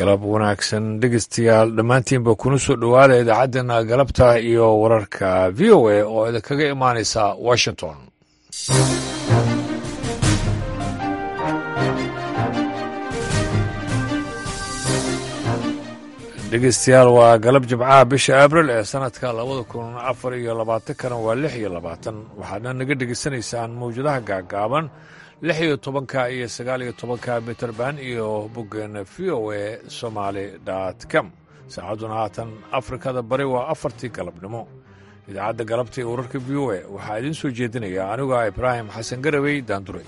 galab wanaagsan dhegeystayaal dhammaantiinba kuna soo dhowaada idaacaddeenna galabta iyo wararka v o a oo idinkaga imaanaysa washington dhegeystayaal waa galab jimcaha bisha abril ee sanadka labada kun afar iyo labaatankana waa lix iyo labaatan waxaadna naga dhegeysanaysaan mawjadaha gaagaaban lix iyo tobanka iyo sagaal iyo tobanka mitrband iyo boggeena v o a somaali dot com saacadduna haatan afrikada bari waa afartii galabnimo idaacadda galabta ee wararka v o a waxaa idiin soo jeedinaya anigu ah ibraahim xasan garawey daandure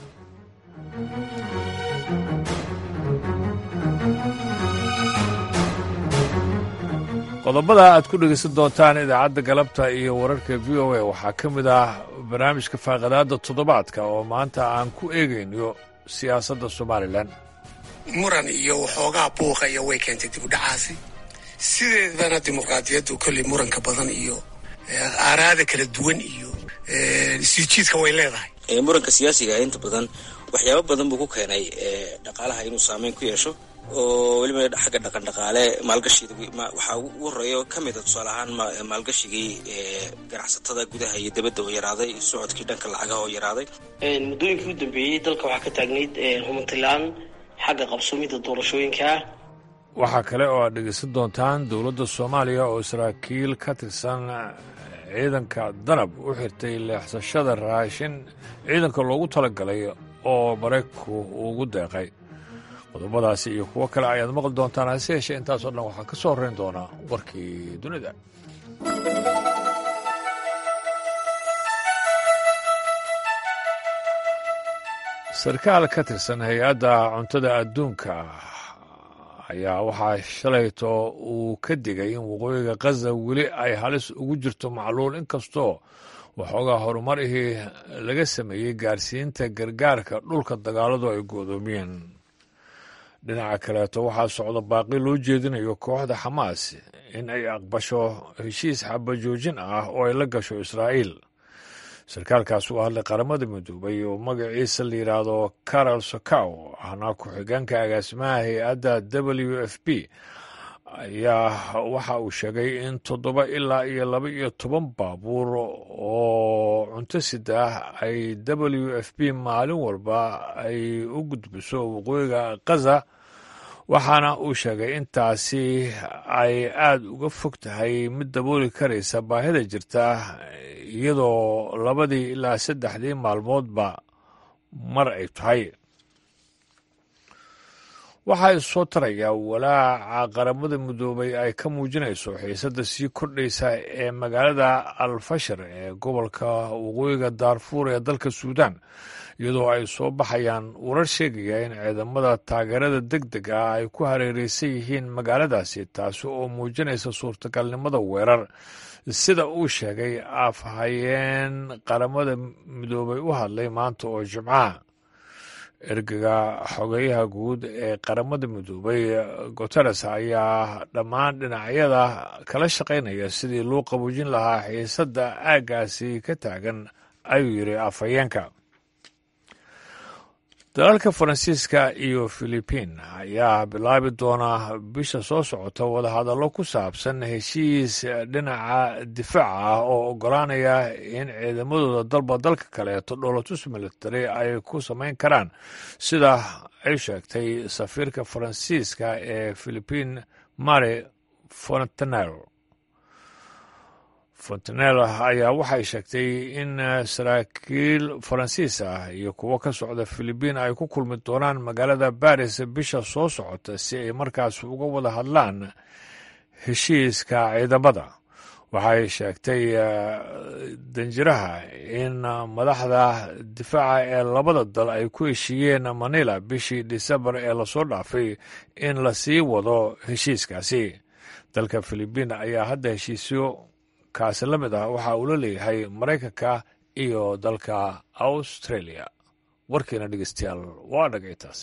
qodobada aad ku dhegeysan doontaan idaacadda galabta iyo wararka v o a waxaa ka mid ah barnaamijka faaqadaadda toddobaadka oo maanta aan ku eegayno siyaasadda somalilan muran iyo waxoogaa buuqa iyo way keentay dib u dhacaasi sideedana dimuqraadiyaddu kolley muranka badan iyo aaraada kala duwan iyo siijiidka way leedahay muranka siyaasiga inta badan waxyaabo badan buu ku keenay dhaqaalaha inuu saameyn ku yeesho oo weliba xagga dhaqan dhaqaale maalgashiga waxaa ugu horeeya ka mida tusaale ahaan maalgashigii ganacsatada gudaha iyo dibadda oo yaraaday socodkii dhanka lacagaha oo yaraaday muddooyinkii u dambeeyey dalka waxaa ka taagnayd humantilaan xagga qabsoomidda doorashooyinka waxaa kale oo aad dhegeysan doontaan dowladda soomaaliya oo saraakiil ka tirsan ciidanka danab u xirtay leexsashada raashin ciidanka loogu talagalay oo maraykanku ugu deeqay qodobadaasi iyo kuwo kale ayaad maqli doontaan hase yeeshee intaasoo dhan waxaa ka soo horrayn doonaa warkii dunida sarkaal ka tirsan hay-adda cuntada adduunka ayaa waxaa shalayto uu ka digay in waqooyiga khaza weli ay halis ugu jirto macluul inkastoo waxoogaa horumarihii laga sameeyey gaarsiinta gargaarka dhulka dagaaladu ay goodoomiyeen dhinaca kaleeto waxaa socda baaqi loo jeedinayo kooxda xamaas in ay aqbasho heshiis xabajoojin ah oo ay la gasho israa'iil sarkaalkaas u hadlay qaramada midoobay oo magaciisa la yidhaahdo carol socow ahna ku-xigeenka agaasimaha hay-adda w f b ayaa waxa uu sheegay in toddoba ilaa iyo laba iyo toban baabuur oo cunto sida ay w f b maalin walba ay u gudbiso waqooyiga khaza waxaana uu sheegay intaasi ay aada uga fog tahay mid dabooli karaysa baahida jirta iyadoo labadii ilaa saddexdii maalmoodba mar ay tahay waxaa isoo taraya walaaca qaramada midoobay ay ka muujinayso xiisadda sii kordhaysa ee magaalada alfashar ee gobolka waqooyiga daarfuur ee dalka suudaan iyadoo ay soo baxayaan warar sheegaya in ciidamada taageerada deg deg ah ay ku hareereysan yihiin magaaladaasi taasi oo muujinaysa suurtagalnimada weerar sida uu sheegay afhayeen qaramada midoobay u hadlay maanta oo jimcaha ergaga xogeyaha guud ee qaramada midoobay guteres ayaa dhammaan dhinacyada kala shaqaynaya sidii loo qaboojin lahaa xiisadda aaggaasi ka taagan ayuu yidhi afhayeenka dalalka faransiiska iyo filibiin ayaa bilaabi doona bisha soo socota wadahadallo ku saabsan heshiis dhinaca difaaca ah oo oggolaanaya in ciidamadooda dalba dalka kaleeto dholotus military ay ku samayn karaan sida ay sheegtay safiirka faransiiska ee filibiin mari fontanel fontanel ayaa waxay sheegtay in saraakiil faransiis ah iyo kuwo ka socda filibiin ay ku kulmi doonaan magaalada baris bisha soo socota si ay markaas uga wada hadlaan heshiiska ciidamada waxay sheegtay danjiraha in madaxda difaaca ee labada dal ay ku heshiiyeen manila bishii disembar ee lasoo dhaafay in la sii wado heshiiskaasi dalka filibiin ayaa hadda heshiisyo kaasi la mid ah waxa uu la leeyahay maraykanka iyo dalka australia warkiina dhegeystayaal waa dhagaytaas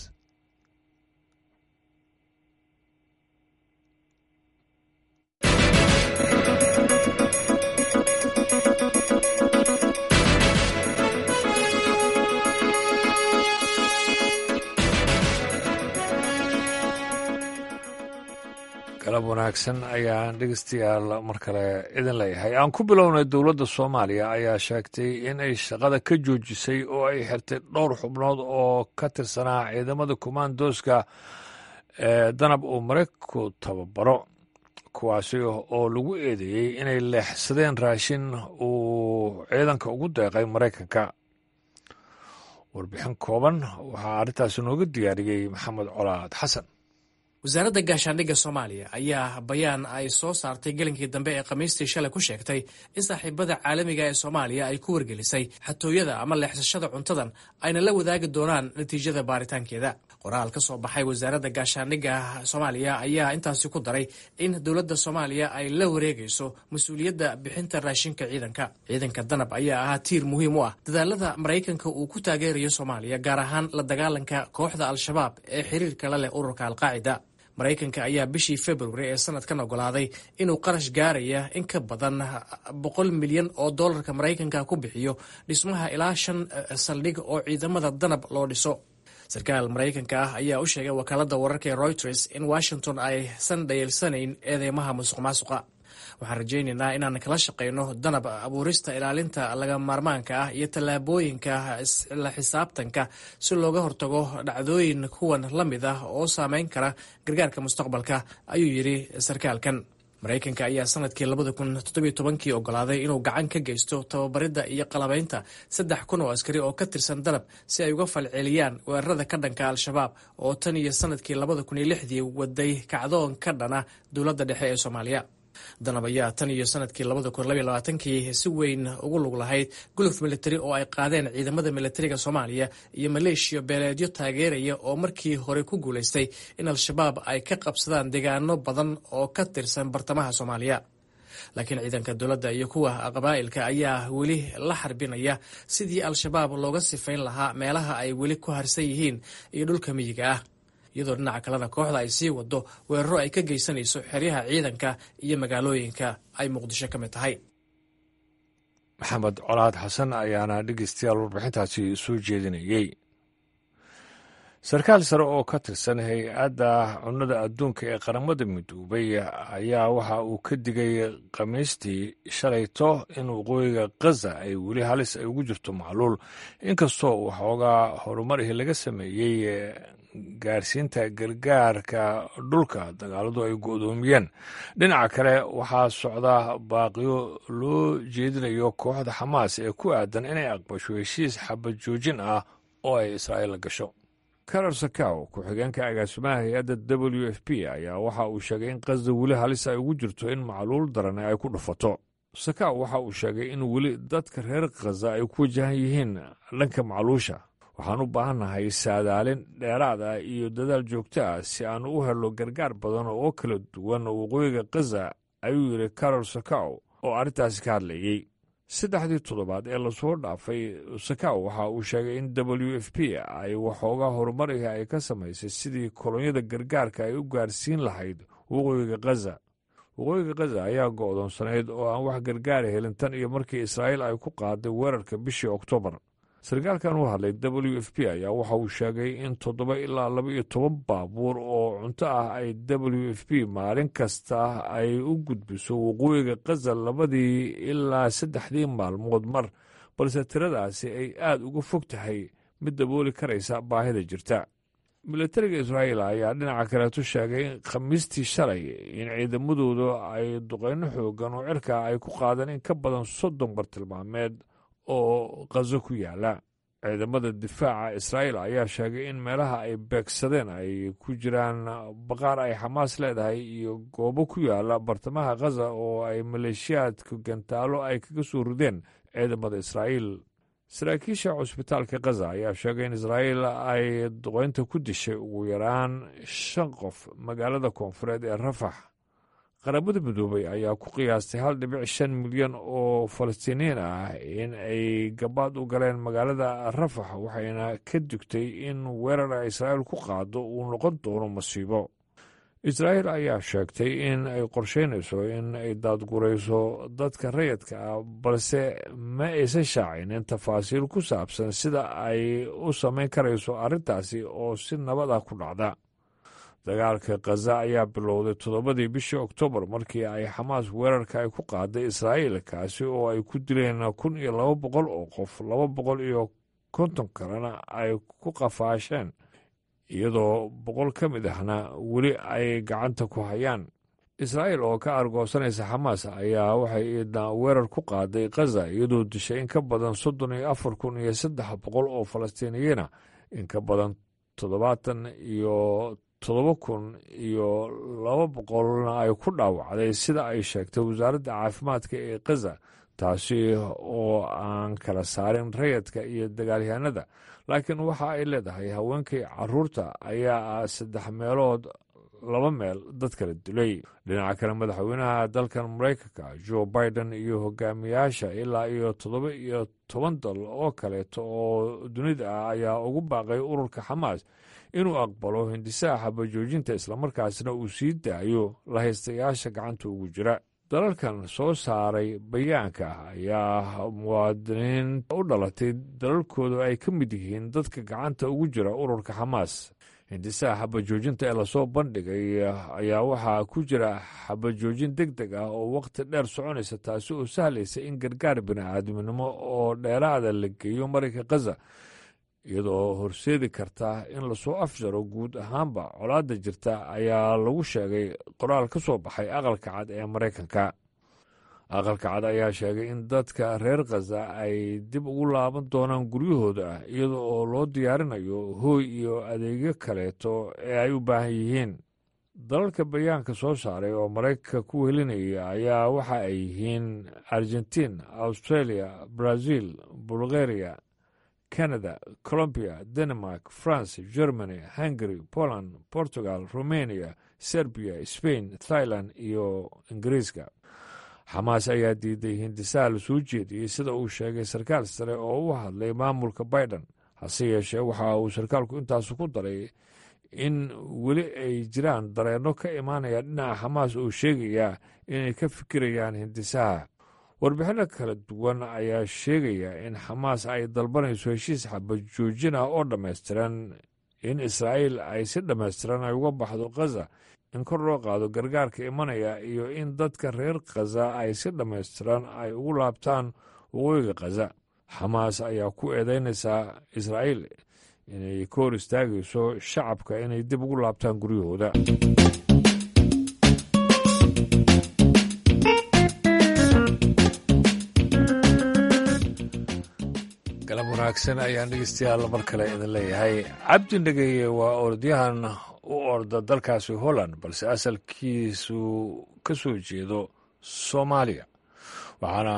galab wanaagsan ayaan dhegeystayaal mar kale idin leeyahay aan ku bilownay dowladda soomaaliya ayaa sheegtay in ay shaqada ka joojisay oo ay xirtay dhowr xubnood oo ka tirsanaa ciidamada kumaandooska ee danab uu maraykanku tababaro kuwaasi oo lagu eedeeyey inay leexsadeen raashin uu ciidanka ugu deeqay maraykanka warbixin kooban waxaa arrintaasi nooga diyaariyey maxamed colaad xasan wasaaradda gaashaandhigga soomaaliya ayaa bayaan ay soo saartay gelinkii dambe ee khamiistii shalay ku sheegtay in saaxiibada caalamiga ee soomaaliya ay ku wargelisay xatooyada ama leexsashada cuntadan ayna la wadaagi doonaan natiijada baaritaankeeda qoraal ka soo baxay wasaaradda gaashaandhigga soomaaliya ayaa intaasi ku daray in dowladda soomaaliya ay la wareegayso mas-uuliyadda bixinta raashinka ciidanka ciidanka danab ayaa ahaa tiir muhiim u ah dadaalada maraykanka uu ku taageerayo soomaaliya gaar ahaan la dagaalanka kooxda al-shabaab ee xiriirka la leh ururka alqaacida maraykanka ayaa bishii februari ee sanadkan ogolaaday inuu qarash gaaraya in ka badan boqol milyan oo dollarka maraykanka ku bixiyo dhismaha ilaa shan saldhig oo ciidamada danab loo dhiso sarkaal maraykanka ah ayaa u sheegay wakaalada wararka ee reuters in washington aysan dhayeelsanayn eedeymaha musuq maasuqa waxaan rajaynaynaa inaan kala shaqayno danab abuurista ilaalinta laga maarmaanka ah iyo tallaabooyinka la xisaabtanka si looga hortago dhacdooyin kuwan la mid ah oo saameyn kara gargaarka mustaqbalka ayuu yidhi sarkaalkan maraykanka ayaa sanadkii labada kun toddobiyo tobankii ogolaaday inuu gacan ka geysto tababaridda iyo qalabaynta saddex kun oo askari oo ka tirsan danab si ay uga falceliyaan weerarada ka dhanka al-shabaab oo tan iyo sanadkii labada kun iyo lixdii waday kacdoon ka dhana dowladda dhexe ee soomaaliya danab ayaa tan iyo sanadkii labada kun labaiyo labaatankii si weyn ugu lug lahayd guluf militari oo ay qaadeen ciidamada militariga soomaaliya iyo maleeshiya beeleedyo taageeraya oo markii hore ku guulaystay in al-shabaab ay ka qabsadaan deegaano badan oo ka tirsan bartamaha soomaaliya laakiin ciidanka dowladda iyo kuwa qabaa'ilka ayaa weli la xarbinaya sidii al-shabaab looga sifayn lahaa meelaha ay weli ku harsan yihiin iyo dhulka miyiga ah iyadoo dhinaca kalena kooxda ay sii wado weeraro ay ka geysanayso xeryaha ciidanka iyo magaalooyinka ay muqdisho ka mid tahay maxamed colaad xasan ayaana dhegeystayaal warbixintaasi soo jeedinayey sarkaal sare oo ka tirsan hay-adda cunnada adduunka ee qaramada midoobay ayaa waxa uu ka digay khamiistii shalayto in waqooyiga khaza ay weli halis ay ugu jirto macluul inkastoo uu xoogaa horumarihii laga sameeyey gaarsiinta gargaarka dhulka dagaaladu ay go-doomiyeen dhinaca kale waxaa socda baaqiyo loo jeedinayo kooxda xamaas ee ku aadan inay aqbasho heshiis xabad joojin ah oo ay israa'iil la gasho karar sakaw ku-xigeenka agaasimaha hay-adda w f p ayaa waxa uu sheegay in qasda weli halis ay ugu jirto in macluul darane ay ku dhufato sakaw waxa uu sheegay in weli dadka reer khaza ay ku wajahan yihiin dhanka macluusha waxaan u baahannahay saadaalin dheeraad ah iyo dadaal joogto ah si aan u helo gargaar badan oo kala duwan waqooyiga khaza ayuu yidhi karol sakaw oo arrintaasi ka hadlayey saddexdii toddobaad ee lasoo dhaafay sakaw waxa uu sheegay in w f p ay waxoogaa horumarihi ay ka samaysay sidii kolonyada gargaarka ay u gaarsiin lahayd waqooyiga khaza waqooyiga khaza ayaa go'doonsanayd oo aan wax gargaara helin tan iyo markii israa'iil ay ku qaaday weerarka bishii oktoobar sarkaalkan u hadlay w f p ayaa waxa uu sheegay in toddoba ilaa laba iyo toban baabuur oo cunto ah ay w f p maalin kasta ay u gudbiso waqooyiga khaza labadii ilaa saddexdii maalmood mar balse tiradaasi ay aad uga fog tahay mid dabooli karaysa baahida jirta milatariga israa'iil ayaa dhinaca kaleetu sheegay khamiistii shalay in ciidamadoodu ay duqeyno xoogan oo cirka ay ku qaadeen in ka badan soddon bartilmaameed oo khazo ku yaala ciidamada difaaca israa'iil ayaa sheegay in meelaha ay beegsadeen ay ku jiraan baqaar ay xamaas leedahay iyo goobo ku yaala bartamaha khaza oo ay maleeshiyaadka gantaalo ay kaga soo rideen ciidamada israa'iil saraakiisha cusbitaalka khaza ayaa sheegay in israa'iil ay duqeynta ku dishay ugu yaraan shan qof magaalada koonfureed ee rafax qaramada midoobay ayaa ku qiyaastay hal dhibic shan milyan oo falastiiniyiin ah in ay gabaad u galeen magaalada rafax waxayna ka digtay in weerara israa'iil ku qaado uu noqon doono masiibo israa'iil ayaa sheegtay in ay qorsheynayso in ay daadgurayso dadka rayidka ah balse ma aysan shaacinin tafaasiil ku saabsan sida ay u samayn karayso arrintaasi oo si nabad ah ku dhacda dagaalka khaza ayaa bilowday toddobadii bishii oktoobar markii ay xamaas weerarka ay ku qaaday israa'iil kaasi oo ay ku dileen kun iyo laba boqol oo qof laba boqol iyo konton kalena ay ku qafaasheen iyadoo boqol ka mid ahna weli ay gacanta ku hayaan israa'iil oo ka argoosanaysa xamaas ayaa waxay iidna weerar ku qaaday khaza iyadoo dishay in ka badan soddon iyo afar kun iyo saddex boqol oo falastiiniyiina in ka badan toddobaatan iyo toddoba kun iyo laba boqolna ay ku dhaawacday sida ay sheegtay wasaaradda caafimaadka ee khaza taasi oo aan kala saarin rayadka iyo dagaalyahanada laakiin waxa ay leedahay haweenkii caruurta ayaa ah saddex meelood laba meel dad kala dilay dhinaca kale madaxweynaha dalkan maraykanka joe biden iyo hogaamiyaasha ilaa iyo toddoba iyo toban dal oo kaleeto oo dunida ah ayaa ugu baaqay ururka xamaas inuu aqbalo hindisaha xabajoojinta islamarkaasna uu sii daayo lahaystayaasha gacanta ugu jira dalalkan soo saaray bayaanka ayaa muwaadiniin u dhalatay dalalkooda ay ka mid yihiin dadka gacanta ugu jira ururka xamaas hindisaha xabajoojinta ee lasoo bandhigay ayaa waxaa ku jira xabajoojin deg deg ah oo waqti dheer soconaysa taasi oo sahlaysa in gargaar bini'aadminimo oo dheeraada la geeyo marayka khaza iyadoo horseedi karta in lasoo afjaro guud ahaanba colaadda jirta ayaa lagu sheegay qoraal ka soo baxay aqalka cad ee maraykanka aqalka cad ayaa sheegay in dadka reer khaza ay dib ugu laaban doonaan guryahooda iyada oo loo diyaarinayo hooy iyo adeegyo kaleeto ee ay u baahan yihiin dalalka bayaanka soo saaray oo maraykanka ku welinaya ayaa waxa ay yihiin argentiin australia brazil bulgaria canada colombia denmark france germany hungary poland portugal romania serbiya spain thailand iyo ingiriiska xamaas ayaa diiday hindisaha la soo jeediyey sida uu sheegay sarkaal sare oo u hadlay maamulka biden hase yeeshee waxa uu sarkaalku intaasu ku daray in weli ay jiraan dareenno ka imaanaya dhinaca xamaas oo sheegaya inay ka fikirayaan hindisaha warbixinno kala duwan ayaa sheegaya in xamaas ay dalbanayso heshiis xabajoojin ah oo dhammaystiran in israa'iil ay si dhammaystiran ay uga baxdo khaza in kor loo qaado gargaarka imanaya iyo in dadka reer khaza ay si dhammaystiran ay ugu laabtaan waqooyiga khaza xamaas ayaa ku eedeynaysaa israa'iil inay ka hor istaagayso shacabka inay dib ugu laabtaan guryahooda galab wanaagsan ayaan dhegeystayaal mar kale idin leeyahay cabdi dhegeye waa orodyahan u orda dalkaasi holland balse asalkiisu ka soo jeedo soomaaliya waxaana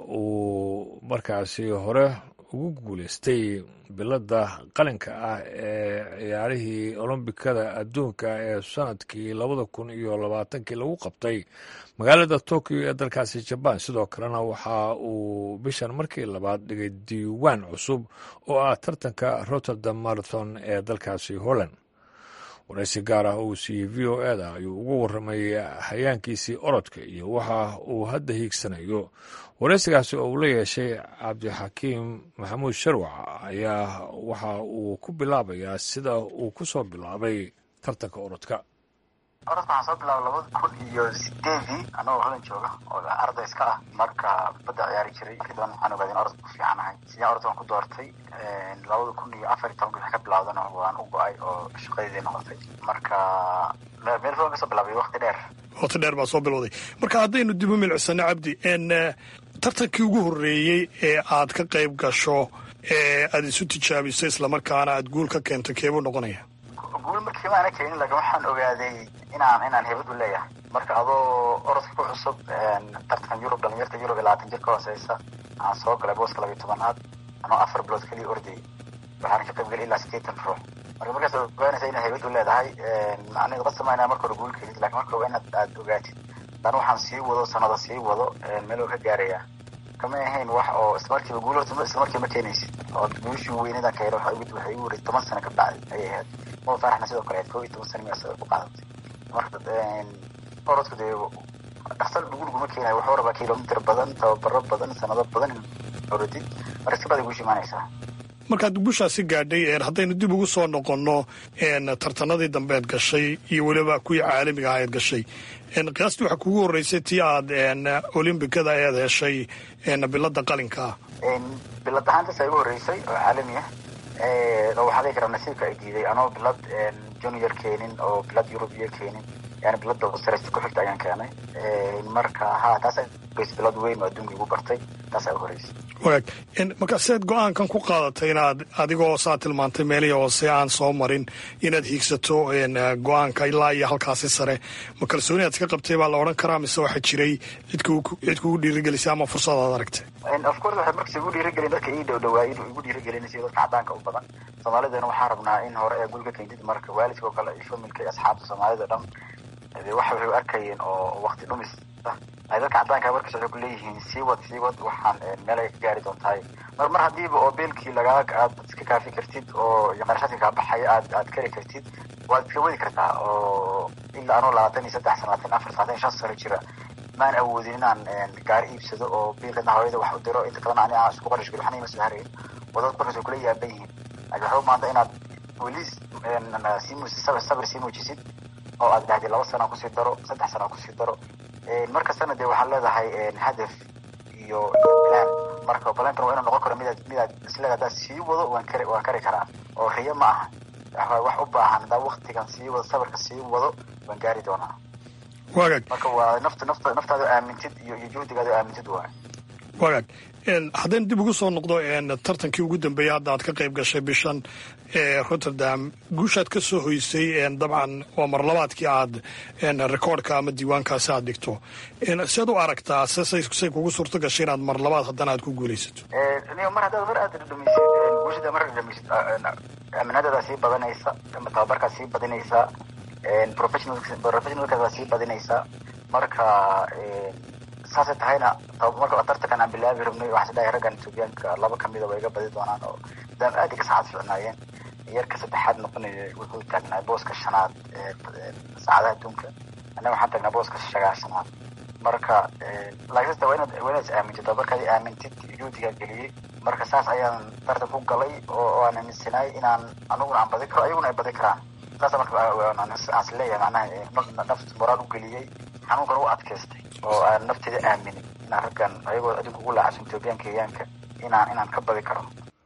uu markaasi hore ugu guuleystay biladda qalinka ah ee ciyaarihii olombikada adduunka ee sanadkii labada kun iyo labaatankii lagu qabtay magaalada tokyo ee dalkaasi jabaan sidoo kalena waxa uu bishan markii labaad dhigay diiwaan cusub oo ah tartanka rotterdam marathon ee dalkaasi holland waraysi gaar ah uu siiyey v o eda ayuu ugu warramay hayaankiisii orodka iyo waxa uu hadda hiigsanayo waraysigaasi oo uu la yeeshay cabdixakiim maxamuud sharwac ayaa waxa uu ku bilaabayaa sida uu ku soo bilaabay tartanka orodka orodka waxaan soo bilaabay labada kun iyo sideedii anagoo hodan jooga oo arday iska ah marka badda ciyaari jiray markii dambe waxaan ogaaday in orodka ku fiicanahay sidaan orodka waan ku doortay labada kun iyo afar iyo tobanka wixii ka bilaawdana waan u go-ay oo shaqadeedii noqotay marka meel fogan kasoo bilaabay waqti dheer waqti dheer baa soo bilowday marka haddaynu dib u milicsano cabdi tartankii ugu horreeyey ee aad ka qayb gasho ee aad isu tijaabisay islamarkaana aad guul ka keento keebuu noqonaya guul markii maana keenin laakiin waxaan ogaaday inaan inaan hebad u leeyahay marka adoo orodka ku cusub tartankan yurub dhalinyarta yurub iyo labaatan jir ka hooseysa aan soo galay booska labiyo tobanaad anoo afar bilood keliya ordayay waxaan ka qayb galay ilaa sideetan ruux marka markaas ogaanaysa inaad hebad u leedahay macnaheedu qasama inaa marka hore guul kelid lakin marka waa inaad aad ogaatid dan waxaan sii wado sanada sii wado meel oo ka gaarayaa kama ahayn wax oo islamarkiiba guul horta islamarkiiba ma keenaysid oo guushii weynadan ka helo waxay igu waray toban sano ka bacday ayay ahayd mo faaraxna sidoo kale ahayd koo iyo toban sano miyaa ku qaadatay marka orodku dee dhaqsal dhugulguma keenayo wuxuu rabaa kilomitr badan tababaro badan sanado badan orodid marka si baday guushi imaanaysaa markaad guushaasi gaadhay haddaynu dib ugu soo noqonno tartanadii dambeed gashay iyo weliba kuwii caalamiga ahayd gashay qiyaastii waxaa kugu horreysay tii aad olimbikada eed heshay bilada qalinkaa bilad ahaantaas igu horreysay oo caalami ah oo waxaa dhihi karaa nasiibka ay diiday anoo bilad junior keenin oo bilad yurubiya keenin yani bilada sareysta ku xigta ayaan keenay marka ha taas bilad weyn oo adduunka igu bartay taasaa u horeysay wagaag marka seed go-aankan ku qaadatay inaad adigoo saa tilmaantay meelihii hoose aan soo marin inaad hiigsato go-aanka ilaa iyo halkaasi sare ma kalsooni aad iska qabtay baa la odhan karaa mise waxaa jiray cid kugu dhiirigelisay ama fursad aad aragtay of course waxay markas igu dhiirigelin dadka ii dhow dhawaa igu dhiirigelinaysa dadka cadaanka u badan soomaalidana waxaa rabnaa in hore ee guriga keentid marka waalidka oo kale iyo familka iyo asxaabta soomaalida dhan waxa waxay u arkayeen oo wakti dhumis ay dadka cadaanka markas waxay kuleeyihiin sii wad sii wad waxaan meel ay ka gaari doontahay mar mar haddiiba oo beelkii lagaa aad iska kaafi kartid oo qarashaadka kaa baxaya aad aad kari kartid waad iska wadi kartaa oo ilaa anoo labaatan iyo saddex sano labaatan afar labaatan iyo shan sano jira maan awoodin inaan gaari iibsado oo biilkana hooyada wax u diro inta kalena ani aan isku qarash geli waxna ima soo harayn wadad markas way kula yaaban yihiin laakiin waxay u maanta inaad weli sii muujisid sabir sabir sii muujisid oo aad dhahday laba sana kusii daro saddex sana kusii daro markastana dee waxaad leedahay hadaf iyo plan marka plankan waa inuu noqon karo midaad midaad isleeda haddaad sii wado waan kari waan kari karaa oo riyo ma aha wax u baahan haddaa waktigan sii wado sabirka sii wado waan gaari doonaa wagaag marka waa nafta nafta naftaada aamintid iyo iyo juhdigaada aamintid waay wagaag haddaynu dib ugu soo noqdo tartankii ugu dambeeyey hadda aad ka qayb gashay bishan ee rotterdam guushaad ka soo hoysay dabcan waa marlabaadkii aad rekoordka ama diiwaankaasi aad dhigto seed u aragtaa say kugu suurto gashay inaad mar labaad haddana aad ku guulaysato mar haddaad mar aad dhamisid guushada mar dhamisid aaminadadaa sii badanaysa ama tababarkaa sii badinaysaa professionalkaas sii badinaysaa marka saasay tahayna marka tartankan aan bilaabi rabnay waxaa dhahay raggan etoobiyaanka laba kamida way iga badi doonaan oo daam aad iga saacad ficnaayeen yarka saddexaad noqonaya wuxuu taagnaa booska shanaad saacadaha adduunka annaga waxaan taagnaa booska shagaashanaad marka laakiinse waa inaad waa inaad is aamintid tababarkaadi aamintid juhdigaa geliyey marka saas ayaan tartan ku galay oo aan aaminsanaay inaan aniguna aan badi karo ayaguna ay badi karaan saasa marka aan is leeyahay macnaha nafta moraal u geliyey xanuunkan u adkaystay oo aan nafteeda aaminin inaan raggan ayagoo adduunka ugu laacsan etoobiyan kenyaanka inaan inaan ka badi karo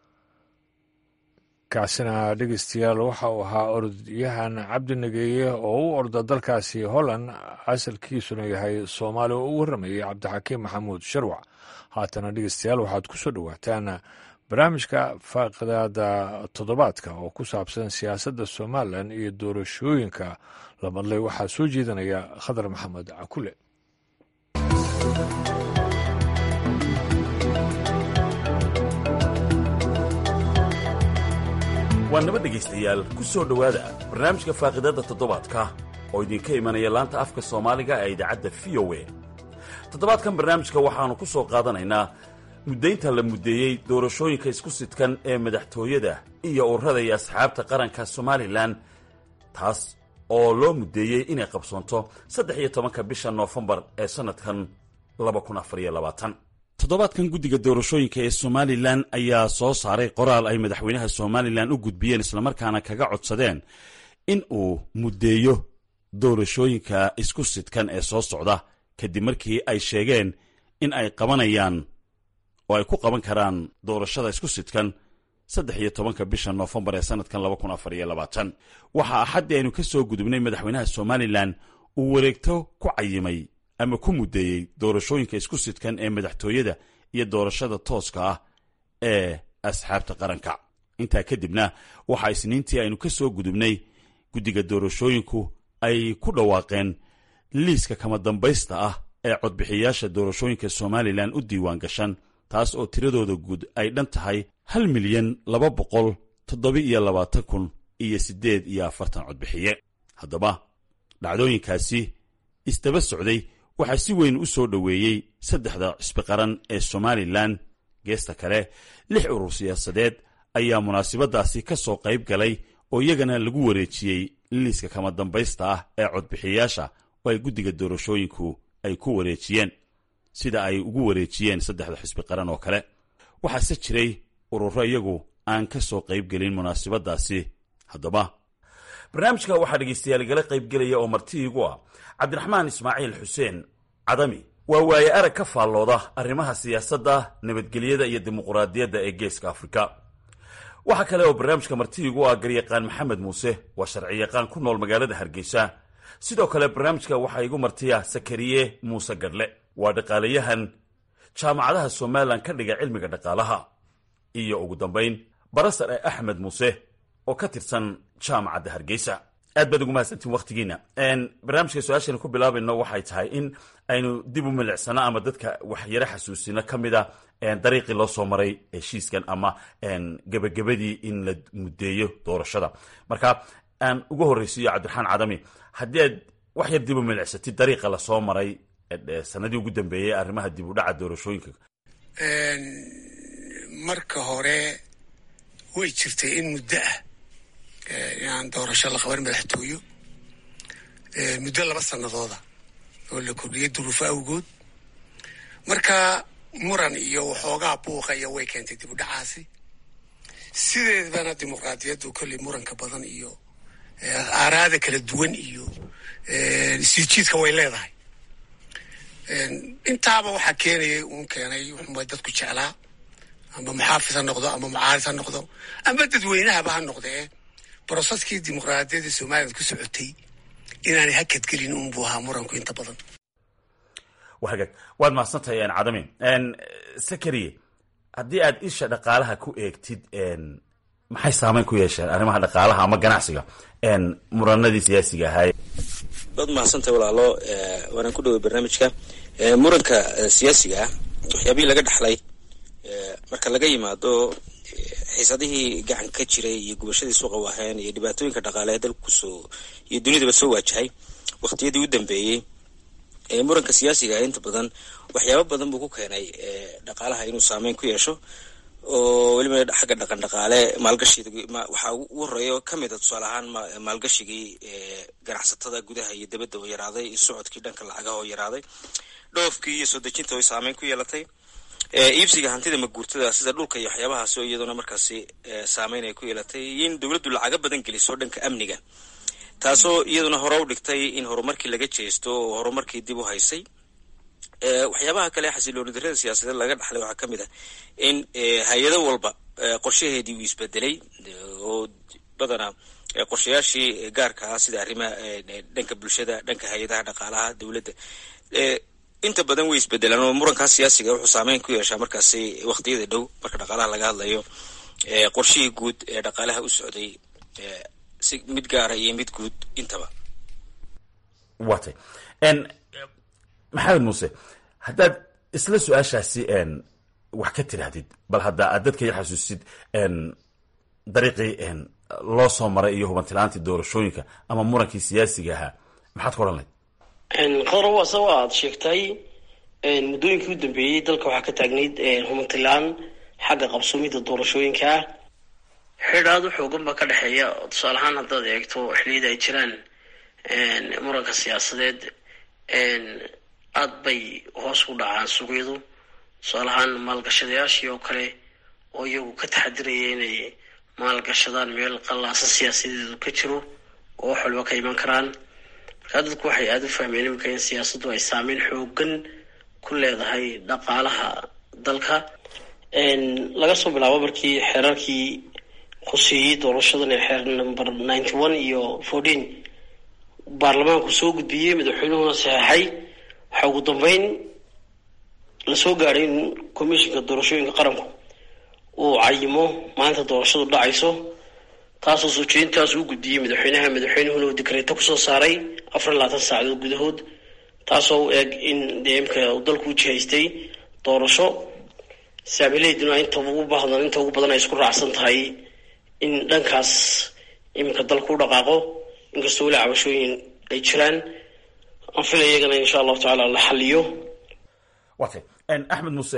kaasina dhegeystayaal waxa uu ahaa orodyahan cabdi nageeye oo u orda dalkaasi holland asalkiisuna yahay soomaaliya oo u warramayay cabdixakiim maxamuud sharwac haatana dhegeystayaal waxaad ku soo dhowaataan barnaamijka faaqidaada toddobaadka oo ku saabsan siyaasadda somalilan iyo doorashooyinka la madlay waxaa soo jeedinaya khadar maxamed cakule waa naba dhegaystayaal ku soo dhowaada barnaamijka faaqidadda toddobaadka oo idinka imanaya laanta afka soomaaliga ee idaacadda v o a toddobaadkan barnaamijka waxaannu ku soo qaadanaynaa muddaynta la muddeeyey doorashooyinka isku sidkan ee madaxtooyada iyo ururada iyo asxaabta qaranka somalilan taas oo loo muddeeyey inay qabsoonto saddex iyo tobanka bisha noofembar ee sannadkan laba kun afar iyo labaatan toddobaadkan guddiga doorashooyinka ee somalilan ayaa soo saaray qoraal ay madaxweynaha somalilan u gudbiyeen islamarkaana kaga codsadeen in uu muddeeyo doorashooyinka isku sidkan ee soo socda kadib markii ay sheegeen in ay qabanayaan oo ay ku qaban karaan doorashada isku sidkan saddex iyo tobanka bisha noofembar ee sannadkan laba kun afar iyo labaatan waxaa axaddii aynu ka soo gudubnay madaxweynaha somalilan uu wareegto ku cayimay ama ku muddeeyey doorashooyinka isku sidkan ee madaxtooyada iyo doorashada tooska ah ee asxaabta qaranka intaa kadibna waxaa isniintii aynu ka soo gudubnay guddiga doorashooyinku ay ku dhawaaqeen liiska kama dambaysta ah ee codbixiyaasha doorashooyinka somalilan u diiwaan gashan taas oo tiradooda guud ay dhan tahay hal milyan laba boqol toddoba-iyo labaatan kun iyo siddeed iyo afartan codbixiye haddaba dhacdooyinkaasi isdaba socday waxaa si weyn u soo dhoweeyey saddexda cisbiqaran ee somalilan geesta kale lix urur siyaasadeed ayaa munaasabaddaasi ka soo qayb galay oo iyagana lagu wareejiyey liiska kama dambaysta ah ee codbixiyayaasha oo ay guddiga doorashooyinku ay ku wareejiyeen sida ay ugu wareejiyeen saddexda xisbi qaran oo kale waxaase jiray ururo iyagu aan ka soo qayb gelin munaasabadaasi haddaba barnaamijka waxaa dhegaystayaal igala qaybgelaya oo marti iigu ah cabdiraxmaan ismaaciil xuseen cadami waa waaye arag ka faallooda arrimaha siyaasadda nabadgelyada iyo dimuquraadiyadda ee geeska afrika waxaa kale oo barnaamijka marti iigu ah garyaqaan maxamed muuse waa sharciyaqaan ku nool magaalada hargeysa sidoo kale barnaamijka waxaa igu martiya sakariye muuse gadhle waa dhaqaalayahan jaamacadaha somalilan ka dhiga cilmiga dhaqaalaha iyo ugu dambayn barasar ee axmed muuse oo ka tirsan jaamacadda hargeysa aad baad ugu mahadsantiin waktigiina barnaamijka su-aashaynu ku bilaabayno waxay tahay in aynu dib u milicsano ama dadka waxyaro xasuusino ka mid a dariiqii loo soo maray heshiiskan ama gebagabadii in la muddeeyo doorashada marka aan ugu horreysiiyo cabdiraxmaan cadami haddii aad wax yar dib u milicsatid dariiqa lasoo maray sanadii ugu dambeeyey arrimaha dib u dhaca doorashooyinka marka hore way jirtay in muddo ah inaan doorasho la qaban madaxtooyo muddo laba sanadooda oo la kordhiyay duruufo awgood marka muran iyo waxoogaa buuqa iyo way keentay dib u dhacaasi sideedana dimuqraadiyaddu kolley muranka badan iyo aaraada kala duwan iyo siijiidka way leedahay intaaba waxaa keenayay uun keenay wuxuunbay dadku jeclaa ama muxaafid ha noqdo ama mucaarid ha noqdo ama dadweynahaba ha noqdee broseskii dimuqraadiyadda somaliland ku socotay inaanay hakadgelin unbuu ahaa muranku inta badan wagaag waad mahadsantahay cadami sakariye haddii aad isha dhaqaalaha ku eegtid maxay saameyn ku yeesheen arrimaha dhaqaalaha ama ganacsiga muranadii siyaasiga ahaay waad mahadsantahay walaalo waanaan ku dhaway barnaamijka muranka siyaasiga ah waxyaabihii laga dhaxlay marka laga yimaado xiisadihii gacan ka jiray iyo gubashadii suuqa waaheen iyo dhibaatooyinka dhaqaale ee dalku kusoo iyo dunidaba soo waajahay waqtiyadii u dambeeyey muranka siyaasiga inta badan waxyaabo badan buu ku keenay dhaqaalaha inuu saameyn ku yeesho oo weliba xagga dhaqan dhaqaale maalgashiga waxaa ugu horeeya ka mid a tusaale ahaan maalgashigii ganacsatada gudaha iyo dibadda oo yaraaday iyo socodkii dhanka lacagaha oo yaraaday dhoofkii iyo soo dejinta oo saameyn ku yeelatay iibsiga hantida maguurtada sida dhulka iyo waxyaabahaas oo iyaduna markaasi saameyn ay ku yeelatay iyo in dowladdu lacago badan geliso dhanka amniga taasoo iyaduna hore u dhigtay in horumarkii laga jeesto oo horumarkii dib u haysay waxyaabaha kale xasilooni darrada siyaasadeed laga dhaxlay waxaa ka mid ah in hay-ado walba qorshaheedii uu isbedelay oo badanaa qorshayaashii gaarka ah sida arrimaha dhanka bulshada dhanka hay-adaha dhaqaalaha dowladda inta badan way isbedelaan oo murankaas siyaasiga wuxuu saameyn ku yeeshaa markaasi waqtiyada dhow marka dhaqaalaha laga hadlayo qorshihii guud ee dhaqaalaha u socday si mid gaara iyo mid guud intaba watay maxamed muuse haddaad isla su-aashaasi wax ka tidhaahdid bal hadda aad dadka yar xasuusid dariiqii loo soo maray iyo hubantilaantii doorashooyinka ama murankii siyaasiga ahaa maxaad ku odhan layd qodrob ase waa aad sheegtay muddooyinkii u dambeeyey dalka waxaa ka taagnayd hubantilaan xagga qabsoomida doorashooyinka ah xidhaad u xoogan baa ka dhexeeya tusaale ahaan haddaad eegto xiliyada ay jiraan muranka siyaasadeed aada bay hoos u dhacaan suuqyadu tusaale ahaan maalgashadayaashii oo kale oo iyagu ka taxadiraya inay maalgashadaan meel qallaasa siyaasadeedu ka jiro oo wax walba ka iman karaan markaa dadku waxay aada u fahmeen iminka in siyaasaddu ay saameyn xoogan ku leedahay dhaqaalaha dalka laga soo bilaabo markii xeerarkii khuseeyey doorashadan ee xeer number ninety one iyo fourteen baarlamaanku soo gudbiyey madaxweynuhuna saxeexay waxaa ugu dambeyn lasoo gaadhay in commissionka doorashooyinka qaranku uu cayimo maalinta doorashadu dhacayso taasoo soo jeedintaas uu gudbiyey madaxweynaha madaxweynuhuna uu dikreeto kusoo saaray afar iyo labaatan saacadood gudahood taasoo u eg in dee imka dalku u jihaystay doorasho saamileyduna inta ugu baahdan inta ugu badan ay isku raacsan tahay in dhankaas iminka dalku u dhaqaaqo inkastoo weli cabashooyin ay jiraan aan filaya iyagana insha allahu tacaala la xaliyo watay axmed muuse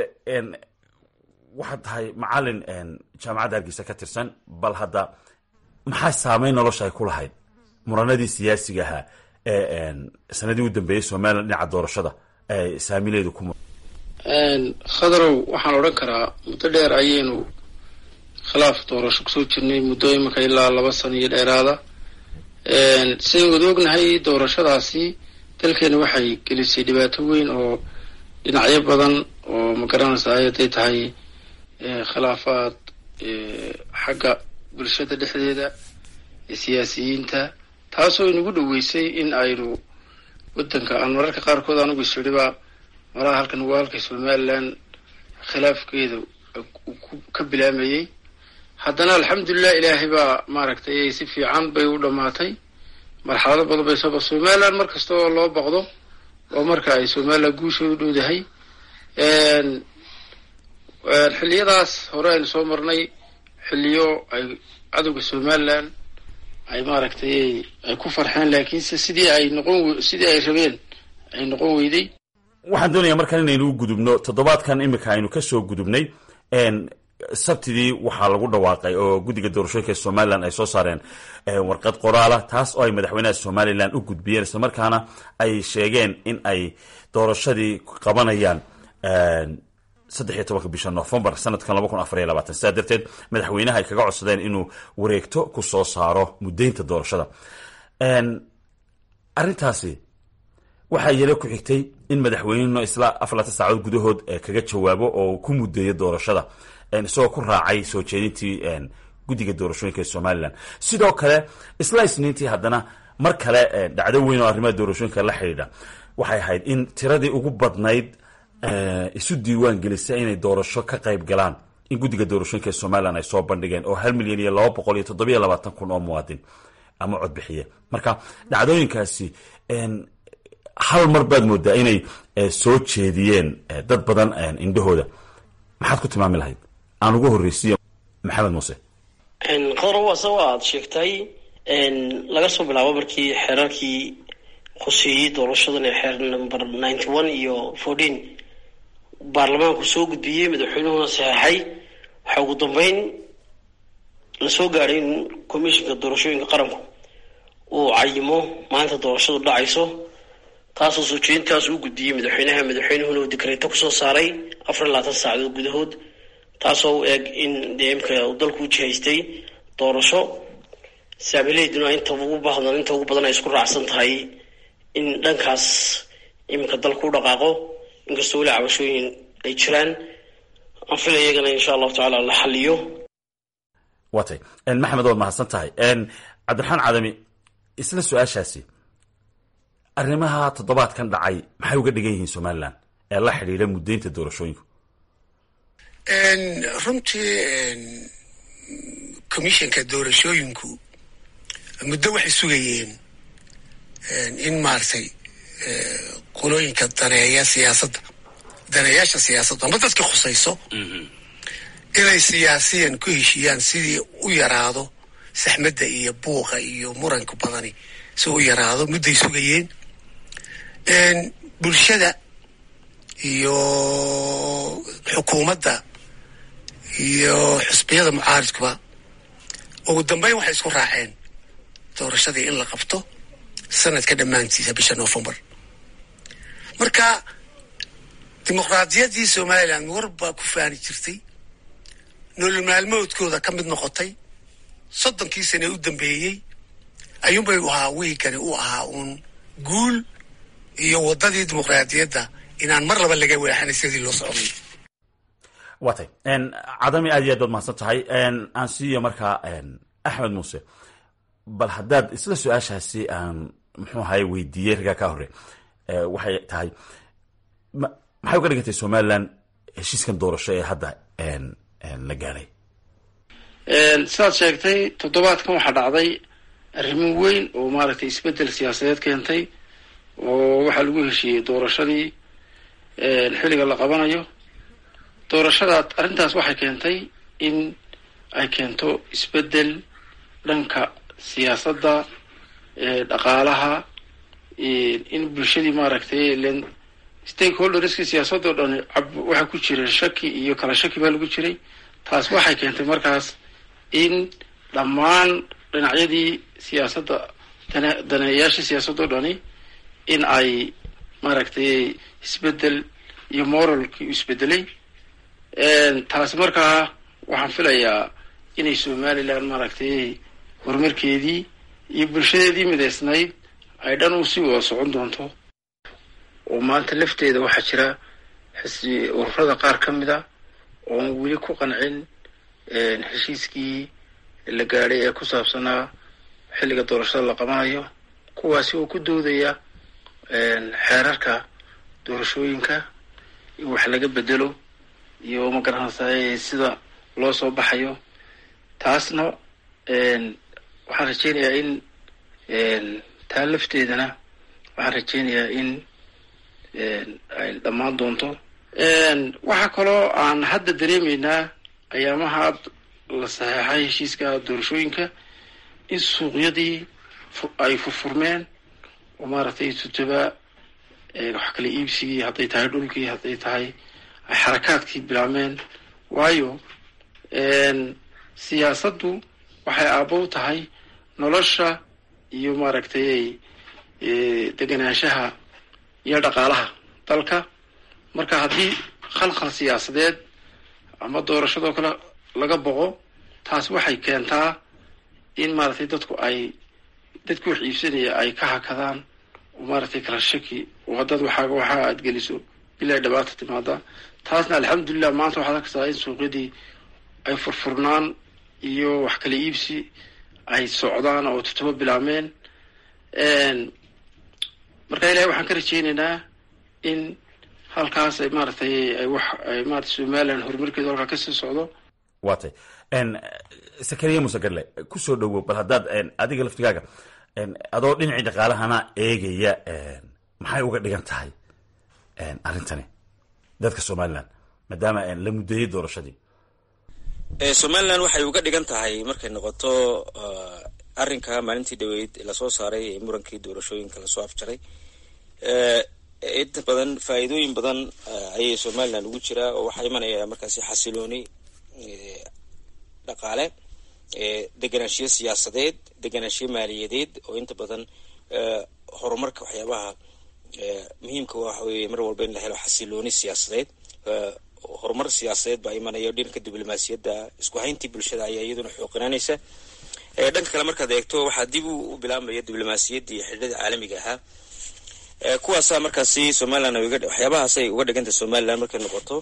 waxaad tahay macalin jaamacadda hargeysa ka tirsan bal hadda maxaa saameyn nolosha ay ku lahayd muranadii siyaasiga ahaa ee sanadii u dambeeyey somalilan dhinaca doorashada ee saamileedu ku khadarow waxaan odhan karaa muddo dheer ayaynu khilaaf doorasho kusoo jirnay muddo iminka ilaa laba sano iyo dheeraada sidayn wada ognahay doorashadaasi dalkeena waxay gelisay dhibaato weyn oo dhinacyo badan oo ma garanaysaa hadday tahay khilaafaad xagga bulshada dhexdeeda siyaasiyiinta taasoo inagu dhoweysay in aynu waddanka aan mararka qaarkood anugu isiriba malaha halkan waa halka somaliland khilaafkeeda ka bilaamayey haddana alxamdulilah ilaahay baa maaragtay si fiican bay u dhammaatay marxalado badan bay sooba somaliland mar kasta oo loo baqdo oo marka ay somaliland guusheedu dhowdahay xilliyadaas hore aynu soo marnay xilliyo ay cadowga somaliland ay maaragtay ay ku farxeen laakiinse sidii ay noqon sidii ay rabeen ay noqon weyday waxaan doonayaa markaan inaynu u gudubno toddobaadkan iminka aynu kasoo gudubnay sabtidii waxaa lagu dhawaaqay oo guddiga doorashooyinka somalilan ay soo saareen warqad qoraala taas oo ay madaxweynaha somalilan u gudbiyeen isla markaana ay sheegeen in ay doorashadii qabanayaan saddex iyo tobanka bisha novembar sanadkan laba kun afar iyo labaatan sidaa darteed madaxweynaha ay kaga codsadeen inuu wareegto ku soo saaro muddaynta doorashada arrintaasi waxaa yare ku xigtay in madaxweyneno isla afarlaatan saacadood gudahood kaga jawaabo oo ku muddeeyo doorashada isagoo ku raacay soo jeedintii guddiga doorashooyinka ee somalilan sidoo kale isla isniintii haddana mar kale dhacdo weyn oo arrimaha doorashooyinka la xidhiidha waxay ahayd in tiradii ugu badnayd isu diiwaan gelisa inay doorasho ka qayb galaan in guddiga doorashooyinka ee somalilan ay soo bandhigeen oo hal milyan iyo laba boqol iyo toddobiyo labaatan kun oo muwaadin ama codbixiye marka dhacdooyinkaasi hal mar baad moodaa inay soo jeediyeen dad badan indhahooda maxaad ku tilmaami lahayd aan ugu horreysiiyo maxamed muuse qodor waase waa aada sheegtay laga soo bilaabo markii xeerarkii khuseeyey doorashadan ee xeer number ninety one iyo fourteen baarlamaanku soo gudbiyey madaxweynuhuna saxeexay waxaa ugu dambeyn lasoo gaadhay in commissionka doorashooyinka qaranku uu cayimo maanta doorashadu dhacayso taasoo soo jeedintaas uu gudbiyey madaxweynaha madaxweynuhuna uu dikreeto kusoo saaray afar iyo labaatan saacadood gudahood taasoo u eg in dee imka dalku u jihaystay doorasho saamileyduna inta ugu badan inta ugu badan ay isku raacsan tahay in dhankaas iminka dalku u dhaqaaqo inkastoo weli cabashooyin ay jiraan aan filay iyagana insha allahu tacaala la xaliyo watay maxamed waad mahadsan tahay cabdiraxmaan cadami isla su-aashaasi arrimaha toddobaadkan dhacay maxay uga dhigan yihiin somalilan ee la xidhiidha muddaynta doorashooyinku runtii commissionka doorashooyinku muddo waxay sugayeen in maaragtay qolooyinka daneeya siyaasadda daneeyaasha siyaasadda ama dadka khusayso inay siyaasiyan ku heshiiyaan sidii u yaraado saxmadda iyo buuqa iyo muranka badani si u yaraado mudday sugayeen bulshada iyo xukuumadda iyo xusbiyada mucaaridkuba ugu dambeyn waxay isku raaceen doorashadii in la qabto sanadka dhammaantiisa bisha novembar marka dimuqraadiyaddii somalilan war baa ku faani jirtay nolol maalmoodkooda ka mid noqotay soddonkii sane u dambeeyey ayuunbay u ahaa wiigani u ahaa uun guul iyo waddadii dimuqraadiyadda inaan mar laba laga weexanay sidii loo socday watay cadami aad iyo aad baad mahadsan tahay aan siiyo markaa axmed muuse bal haddaad isla su-aashaasi aan muxuu ahaye weydiiyey ragaa ka hore waxay tahay maxay uga dhigantay somalilan heshiiskan doorasho ee hadda la gaadhay sidaad sheegtay toddobaadkan waxaa dhacday arrimo weyn oo maaragtay isbeddel siyaasadeed keentay oo waxaa lagu heshiiyey doorashadii xilliga la qabanayo doorashadaad arrintaas waxay keentay in ay keento isbeddel dhanka siyaasadda dhaqaalaha in bulshadii maaragtay len stakeholderski siyaasadoo dhan waxaa ku jira shaki iyo kala shaki baa lagu jiray taas waxay keentay markaas in dhammaan dhinacyadii siyaasadda dane daneeyaasha siyaasadoo dhani in ay maaragtay isbeddel iyo moralkii u isbedelay taasi markaa waxaan filayaa inay somalilan maaragtay horumarkeedii iyo bulshadeedii midaysnayd ay dhan u sii wada socon doonto oo maanta lafteeda waxaa jira xisbi ururada qaar ka mid a oon weli ku qancin heshiiskii la gaadhay ee ku saabsanaa xilliga doorashada la qabanayo kuwaasi oo ku doodaya xeerarka doorashooyinka in wax laga bedelo iyo magaranaysaa sida loo soo baxayo taasna waxaan rajeynayaa in taa lafteedana waxaan rajeynayaa in ay dhammaan doonto waxaa kaloo aan hadda dareemaynaa ayaamaha la saxeexay heshiiska doorashooyinka in suuqyadii ay furfurmeen oo maaragtay tutaba wax kala iibsigii hadday tahay dhulkii hadday tahay ay xarakaadkii bilaabmeen waayo siyaasaddu waxay aabbow tahay nolosha iyo maaragtay deganaanshaha iyo dhaqaalaha dalka marka haddii khalkhal siyaasadeed ama doorashadoo kale laga boqo taas waxay keentaa in maaragtay dadku ay dadku wax iibsanaya ay ka hakadaan oo maaragtay kala shaki oo haddaad waxaaga waxaa aad geliso bilaa dhabaata timaada taasna alxamdulilah maanta waxaad arkaysaa in suuqyadii ay furfurnaan iyo wax kala iibsi ay socdaan oo tutubo bilaabmeen marka ilahay waxaan ka rajeynaynaa in halkaas ay maaragtay ay wax ay maarata somalilan horumarkeedu halkaa kasii socdo waa tay sakariya musegarle kusoo dhowow bal haddaad adiga laftigaaga adoo dhinacii dhaqaalahana eegaya maxay uga dhigan tahay arrintani dadka somalilan maadaama la muddeeyey doorashadii somalilan waxay uga dhigan tahay markay noqoto arrinka maalintii dhaweyd lasoo saaray ee murankii doorashooyinka lasoo afjaray inta badan faa'iidooyin badan ayay somalilan ugu jiraa oo waxaa imanaya markaasi xasilooni dhaqaale deganaanshiyo siyaasadeed deganaanshiyo maaliyadeed oo inta badan horumarka waxyaabaha muhiimka waxa weeye mar walba in la helo xasilooni siyaasadeed horumar siyaasadeed baa imanaya dhanka diblomaasiyadda isku hayntii bulshada ayaa iyaduna xooqinaanaysa dhanka kale markaad eegto waxaa dib u bilaabmaya diblomaasiyaddii xidhada caalamiga ahaa kuwaasaa markaasi somalilan waxyaabahaasay uga dhiganta somalilan markay noqoto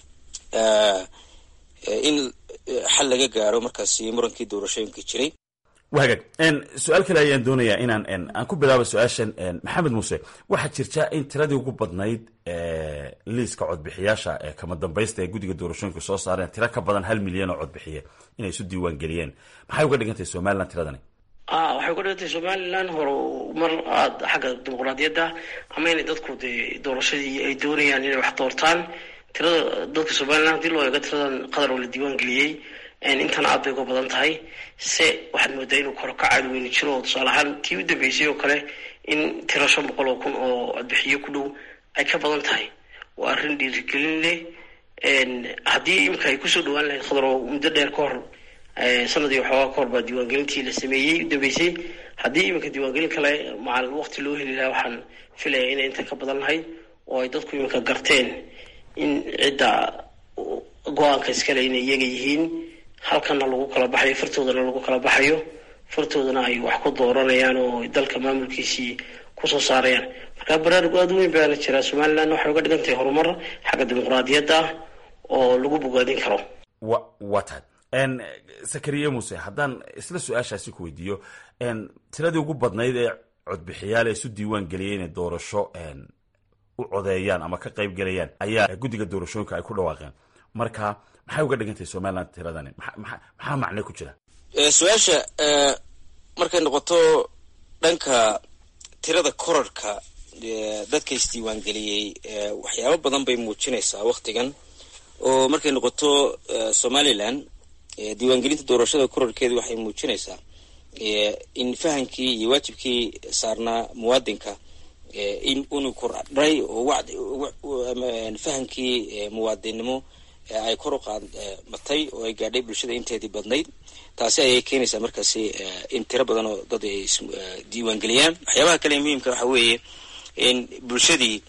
in xal laga gaaro markaasi murankii doorashooyinka jiray wa hagaag su-aal kale ayaan doonayaa inaan aan ku bilaabo su-aashan maxamed muuse waxaa jirta in tiradii ugu badnayd liiska codbixiyaasha ee kama dambaysta ee guddiga doorashooyinka soo saareen tiro ka badan hal milyan oo codbixiye inay isu diiwaan geliyeen maxay uga dhigan tahay somalilan tiradani waxay uga dhigan tahay somalilan horumar aada xagga dimuqraadiyadda ama inay dadku dee doorashadii ay doonayaan inay wax doortaan tirada dadka somalilan hadii loo eego tiradan qadar oo la diiwaan geliyey intan aad bay uga badan tahay se waxaad moodaa inuu koro ka caadi weyni jiro oo tusaale ahaan tii u dambeysay oo kale in tiro shan boqol oo kun oo codbixiyo ku dhow ay ka badan tahay waa arrin dhiirigelin leh haddii imika ay kusoo dhawaan lahayd khadar oo muddo dheer ka hor sanadii waxoogaa ka hor baa diiwaangelintii la sameeyey u dambeysay haddii iminka diiwaangelin kale macalin waqti loo heli lahaa waxaan filaya inay intan ka badan lahayd oo ay dadku iminka garteen in cidda go-aanka iskale inay iyaga yihiin halkana lagu kala baxayo fartoodana lagu kala baxayo fartoodana ay wax ku dooranayaan oo dalka maamulkiisii kusoo saarayaan marka baraarug aada weyn baana jiraa somalilan waxay uga dhigan tahay horumar xagga dimuqraadiyadda oo lagu bogaadin karo wa waa tahay sakariye muuse haddaan isla su-aashaasi ku weydiiyo tiradii ugu badnayd ee codbixiyaal ee isu diiwaan geliyay inay doorasho u codeeyaan ama ka qayb gelayaan ayaa guddiga doorashooyinka ay ku dhawaaqeen marka maxay uga dhigan tahay somalilan tiradani maxaa macne ku jira su-aasha markay noqoto dhanka tirada korarhka dadka isdiiwaangeliyey waxyaabo badan bay muujinaysaa waktigan oo markay noqoto somalilan diiwaangelinta doorashada korarhkeedu waxay muujinaysaa in fahamkii iyo waajibkii saarnaa muwaadinka in unu kordhay oo fahamkii muwaadinnimo ay kor u qaadmatay oo ay gaadhay bulshada inteedii badnayd taasi ayay keenaysaa markaasi in tiro badan oo dad ay diiwaangeliyaan waxyaabaha kale ee muhiimka waxa weeye in bulshadii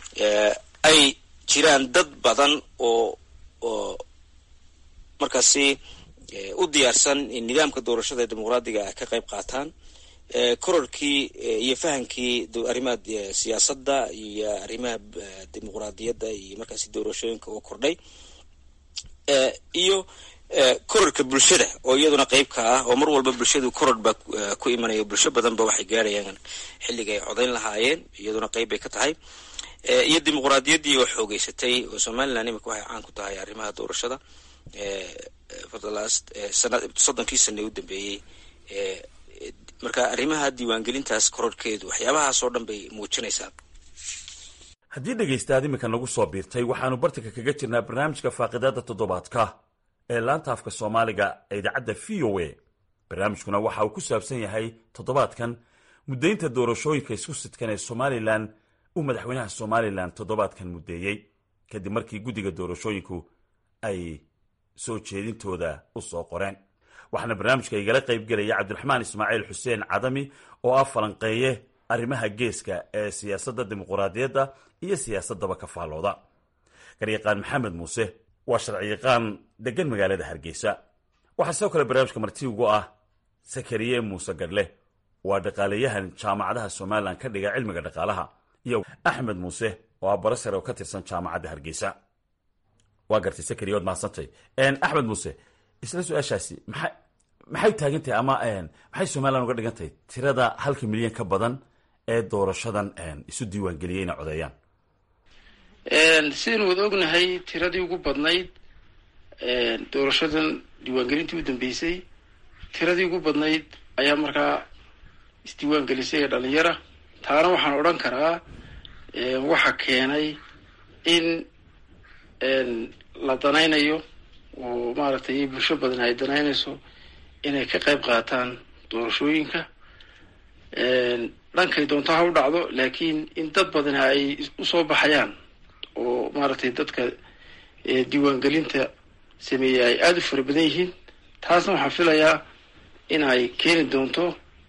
ay jiraan dad badan oo oo markaasi u diyaarsan in nidaamka doorashada ee dimuqraadiga ah ka qayb qaataan kororkii iyo fahamkii arrimaha siyaasadda iyo arrimaha dimuqraadiyadda iyo markaasi doorashooyinka oo kordhay iyo kororka bulshada oo iyaduna qeyb ka ah oo mar walba bulshadu koror baa ku imanaya bulsho badanba waxay gaarayaan xilliga ay codayn lahaayeen iyaduna qeyb bay ka tahay iyo dimuqraadiyaddii oo xoogeysatay oo somaliland imika waxay caan ku tahay arrimaha doorashada for the last sana soddonkii sana u dambeeyey marka arrimaha diiwaangelintaas kororhkeedu waxyaabahaas oo dhan bay muujinaysaa haddii dhegaystaad iminka nagu soo biirtay waxaanu bartanka kaga jirnaa barnaamijka faaqidaada toddobaadka ee laanta afka soomaaliga ee idaacadda v o a barnaamijkuna waxa uu ku saabsan yahay toddobaadkan muddaynta doorashooyinka isku sidkan ee somalilan uu madaxweynaha somalilan toddobaadkan muddeeyey kadib markii guddiga doorashooyinku ay soo jeedintooda u soo qoreen waxaana barnaamijka igala qayb gelaya cabdiraxmaan ismaaciil xuseen cadami oo ah falanqeeye arrimaha geeska ee siyaasadda dimuquraadiyadda iyo siyaasaddaba ka faallooda garyaqaan maxamed muuse waa sharciyaqaan degan magaalada hargeysa waxaa sidoo kale barnaamijka marti ugu ah sakariye muuse gadhle waa dhaqaalayahan jaamacadaha somalilan ka dhiga cilmiga dhaqaalaha iyo axmed muuse oo ah barasare oo ka tirsan jaamacadda hargeysa waa gartay sakariye waad mahadsantay axmed muuse isla su-aashaasi maxay maxay taagan tahay ama maxay somalilan uga dhigan tahay tirada halka milyan ka badan ee doorashadan isu diiwaangeliyey inay codeeyaan sidaynu wada ognahay tiradii ugu badnayd doorashadan diiwaangelintii u dambeysay tiradii ugu badnayd ayaa markaa isdiiwaangelisay ee dhalinyara taana waxaan odhan karaa waxa keenay in la danaynayo oo maaragtay bulsho badan ay danaynayso inay ka qayb qaataan doorashooyinka dhankay doonto ha u dhacdo laakiin in dad badani ay usoo baxayaan oo maaragtay dadka diiwaangelinta sameeyey ay aada u fara badan yihiin taasna waxaan filayaa in ay keeni doonto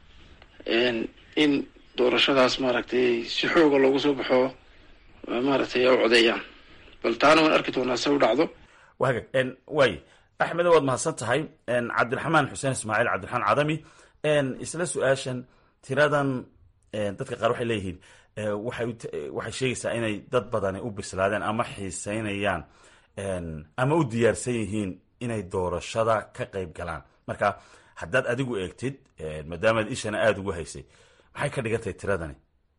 in doorashadaas maaragtay si xooga loogu soo baxo maaragtay u codeeyaan bal taana waan arki doonaa se u dhacdo waagag waay axmed waad mahadsan tahay cabdiraxmaan xuseen ismaaciil cabdiraxmaan cadami isla su-aashan tiradan dadka qaar waxay leeyihiin waxay waxay sheegaysaa inay dad badani u bislaadeen ama xiiseynayaan ama u diyaarsan yihiin inay doorashada ka qayb galaan marka haddaad adigu eegtid maadaamaad ishana aada ugu haysay maxay ka dhigan tahay tiradani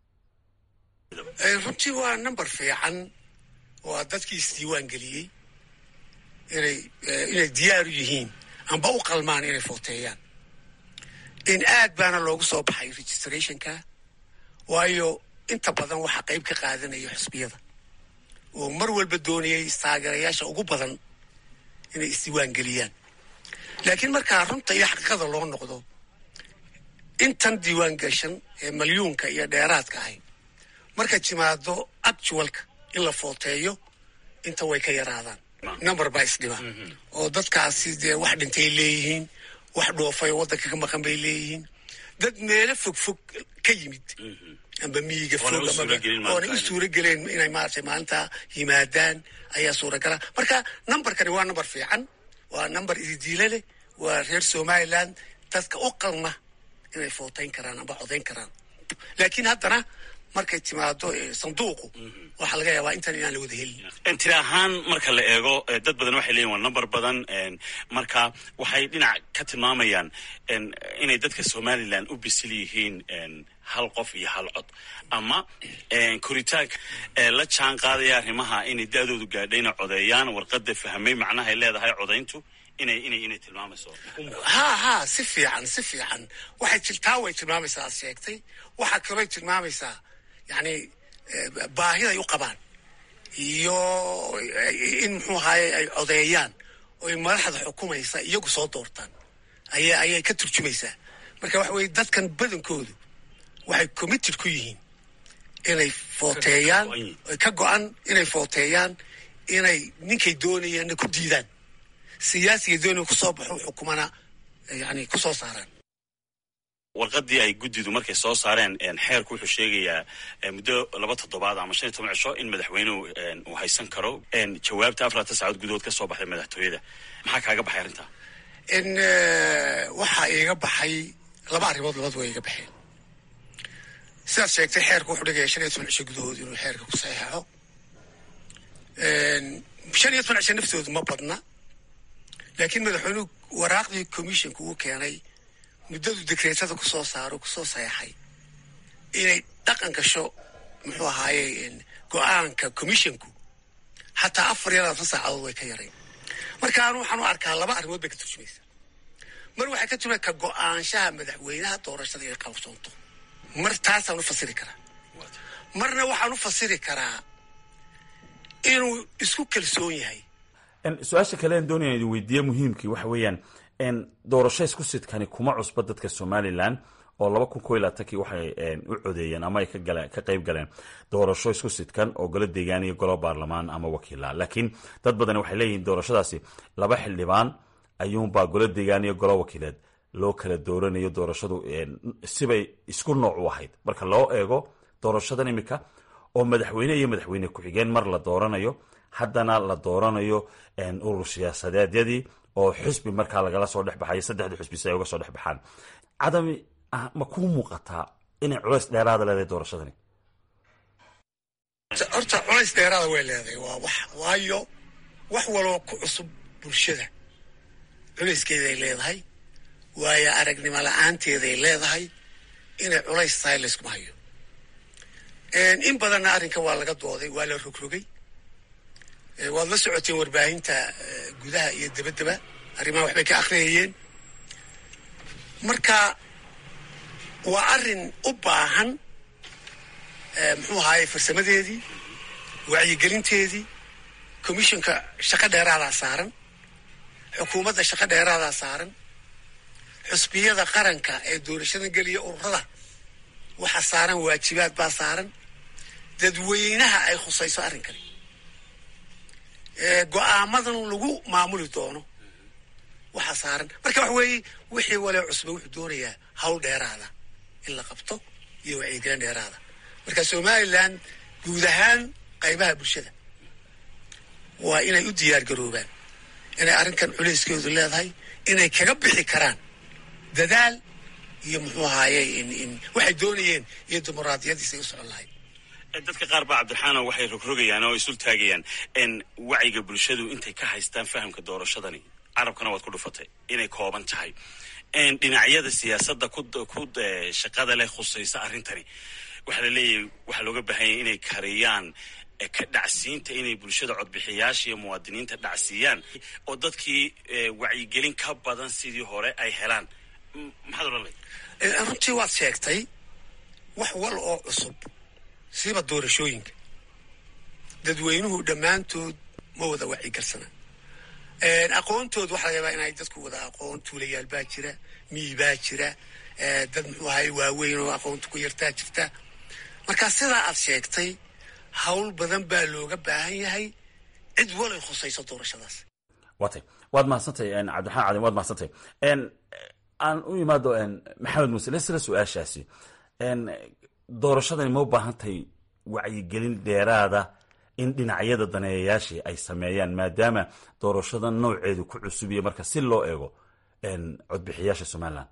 runtii waa number fiican waa dadkii isdiiwaan geliyey inay inay diyaaru yihiin amba u qalmaan inay footeeyaan in aad baana loogu soo baxay registrationka waayo inta badan waxaa qayb ka qaadanaya xusbiyada oo mar walba doonayay taageerayaasha ugu badan inay isdiiwaan geliyaan laakiin markaa runta iyo xaqiiqada loo noqdo intan diiwaan gashan ee malyuunka iyo dheeraadka ahay markay timaado actualka in la footeeyo inta way ka yaraadaan number baa isdhiba oo dadkaasi dee wax dhintay leeyihiin wax dhoofay oo waddanka ka maqan bay leeyihiin dad meelo fog fog ka yimid amba miyiga fog oonay u suura geleen inay maaragtay maalinta yimaadaan ayaa suuragala marka numberkani waa number fiican waa number ididiile leh waa reer somaliland dadka u qalma inay footayn karaan amba codayn karaan laakiin haddana markay timaado sanduuqu waxaa laga yaabaa intan inaan la wada helin tira ahaan marka la eego dad badan waxay leeyihin waa number badan marka waxay dhinac ka tilmaamayaan inay dadka somalilan u bisil yihiin hal qof iyo hal cod ama koritaanka la jaan qaadaya arrimaha inay da-doodu gaadhayna codeeyaan warqada fahmay macnahay leedahay codayntu inay inay inay tilmaamayso ha ha si fiican si fiican waxay jirtaa way tilmaamaysaa aad sheegtay waxaa kalooy tilmaamaysaa yani baahiday u qabaan iyo in muxuu ahaye ay codeeyaan oy madaxda xukumaysa iyagu soo doortaan aya ayay ka turjumaysaa marka waxa weye dadkan badankoodu waxay committed ku yihiin inay footeeyaan oy ka go-an inay footeeyaan inay ninkay doonayaanna ku diidaan siyaasiga doonaya kusoo baxo xukumana yani kusoo saaraan warqadii ay guddidu markay soo saareen xeerku wuxuu sheegayaa muddo laba toddobaad ama shan iyo toban cisho in madaxweynuhu uu haysan karo jawaabta afartan saacood gudahood ka soo baxday madaxtooyada maxaa kaaga baxay arrintaa in waxaa iiga baxay laba arrimood labad waa iiga baxeen sidaad sheegtay xeerku wuxuu dhigaya shan iyo toban cisho gudahood inuu xeerka ku saxeexo shan iyo toban cisho naftoodu ma badna laakiin madaxweynuhu waraaqdii commissionka uu keenay muddadu dekreetada kusoo saaro kusoo saxeexay inay dhaqan gasho muxuu ahaaye go-aanka commissionku xataa afar iyo labaatan saacadood way ka yareen marka anu waxaan u arkaa laba arrimood bay ka turjumaysa mar waxay ka turjumay ka go-aanshaha madaxweynaha doorashada inay qabsoonto mar taasaan u fasiri karaa marna waxaan u fasiri karaa inuu isku kalsoon yahay su-aasha kale aan doonaya idin weydiiye muhiimkii waxa weeyaan doorasho isku sidkani kuma cusba dadka somalilan oo laba kun ko iyo labaatankii waxay u codeeyeen ama ay ka qayb galeen doorasho isku sidkan oo golo deegaan iyo golo baarlamaan ama wakiila laakiin dad badani waxay leeyihiin doorashadaasi laba xildhibaan ayuunbaa golo deegaan iyo golo wakiileed loo kala dooranayo doorashadu sibay isku nooc u ahayd marka loo eego doorashadan imika oo madaxweyne iyo madaxweyne ku-xigeen mar la dooranayo haddana la dooranayo urur siyaasadeedyadii oo xusbi markaa lagala soo dhex baxayo saddexdii xusbi si ay uga soo dhex baxaan cadami ma kuu muuqataa inay culays dheeraada leedahay doorashadani horta culays dheeraada way leedahay waa wax waayo wax waloo ku cusub bulshada culayskeeday leedahay waayo aragnimo la-aanteeday leedahay inay culays tahay layskuma hayo in badanna arrinka waa laga dooday waa la rogrogay waad la socoteen warbaahinta gudaha iyo dabadaba arrimaha waxbay ka akhriyayeen marka waa arrin u baahan muxuu ahaaye farsamadeedii wacyigelinteedii commissionka shaqo dheeraadaa saaran xukuumadda shaqo dheeraadaa saaran xusbiyada qaranka ee doorashada geliya ururada waxa saaran waajibaad baa saaran dadweynaha ay khusayso arrinkani go-aamadan lagu maamuli doono waxa saaran marka waxa weeye wixii walee cusba wuxuu doonayaa hawl dheeraada in la qabto iyo wacyigelin dheeraada marka somalilan guud ahaan qaybaha bulshada waa inay u diyaar garoobaan inay arrinkan culayskeedu leedahay inay kaga bixi karaan dadaal iyo muxuu ahaaye waxay doonayeen iyo dimuqraadiyadiisay u socon lahayd dadka qaar baa cabdiraxaano waxay rogrogayaan oo isul taagayaan wacyiga bulshadu intay ka haystaan fahamka doorashadani carabkana waad ku dhufatay inay kooban tahay dhinacyada siyaasadda ku shaqada leh khusaysa arrintani waxaa la leeyahay waxaa looga baahanyay inay kariyaan ka dhacsiinta inay bulshada codbixiyaasha iyo muwaadiniinta dhacsiiyaan oo dadkii wacyigelin ka badan sidii hore ay helaan maxaad odhan lahayd runtii waad sheegtay wax wal oo cusub siba doorashooyinka dadweynuhu dhammaantood ma wada wacyigalsana aqoontood waxa laga yaabaa inay dadku wada aqoon tuulayaal baa jira miyi baa jira dad muxuu ahay waaweyn oo aqoonta ku yartaa jirta marka sidaa aad sheegtay hawl badan baa looga baahan yahay cid walay khusayso doorashadaas watay waad mahadsantay cabdiraxmaan cadin waad mahadsantay aan u imaado maxamed muuse lesla su-aashaasi doorashadani ma u baahantahay wacyigelin dheeraada in dhinacyada daneeyayaashii ay sameeyaan maadaama doorashada nooceedu ku cusubiya marka si loo eego codbixiyaasha somalilan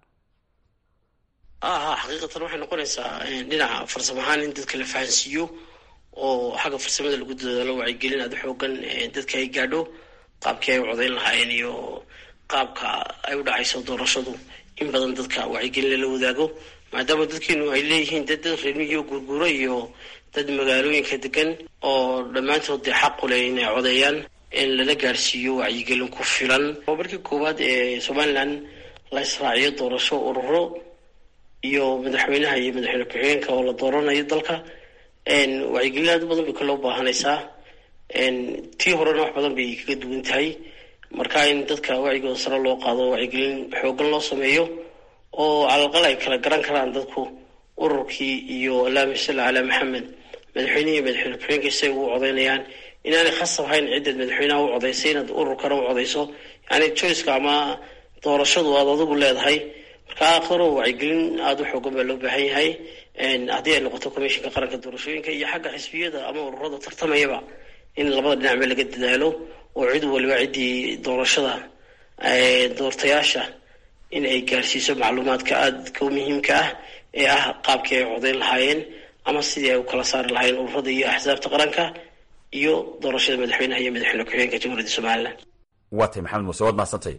aha xaqiiqatan waxay noqonaysaa dhinaca farsamo ahaan in dadka la fahansiiyo oo xagga farsamada lagu dadaalo wacyigelin aada xoogan dadka ay gaadho qaabkii ay u codayn lahaayeen iyo qaabka ay u dhacayso doorashadu in badan dadka wacyigelin lala wadaago maadaama dadkeenu ay leeyihiin dad dad reermiyo gurguro iyo dad magaalooyinka degan oo dhammaantood dee xaqu leh inay codeeyaan in lala gaarsiiyo wacyigelin ku filan oo markii koowaad ee somalilan la israaciyo doorasho ururo iyo madaxweynaha iyo madaxweyne ku-xigeenka oo la dooranayo dalka wacyigelin aad u badan bay kaloo baahanaysaa tii horena wax badan bay kaga duwan tahay marka in dadka wacyigooda sare loo qaado wacyigelin xoogan loo sameeyo oo calalqal ay kala garan karaan dadku ururkii iyo allaahuma salli calaa maxamed madaxweynehi iyo madaxweyne ku-xigeenka say ugu codeynayaan inaanay khasab hayn ciddaad madaxweynaha u codaysay inaad ururkana u codayso yani joyceka ama doorashadu aad adigu leedahay marka aakhiro wacyigelin aada u xoogan baa loo baahan yahay haddii ay noqoto commishinka qaranka doorashooyinka iyo xagga xisbiyada ama ururada tartamayaba in labada dhinacba laga dadaalo oo cid waliba ciddii doorashada doortayaasha in ay gaarsiiso macluumaadka aadka u muhiimka ah ee ah qaabkii ay codayn lahaayeen ama sidii ay u kala saari lahaayeen ururada iyo axsaabta qaranka iyo doorashada madaxweynaha iyo madaxweyne ku-xigeenka jamhuuriyadda somalilan waa tay maxamed muuse waad mahadsantay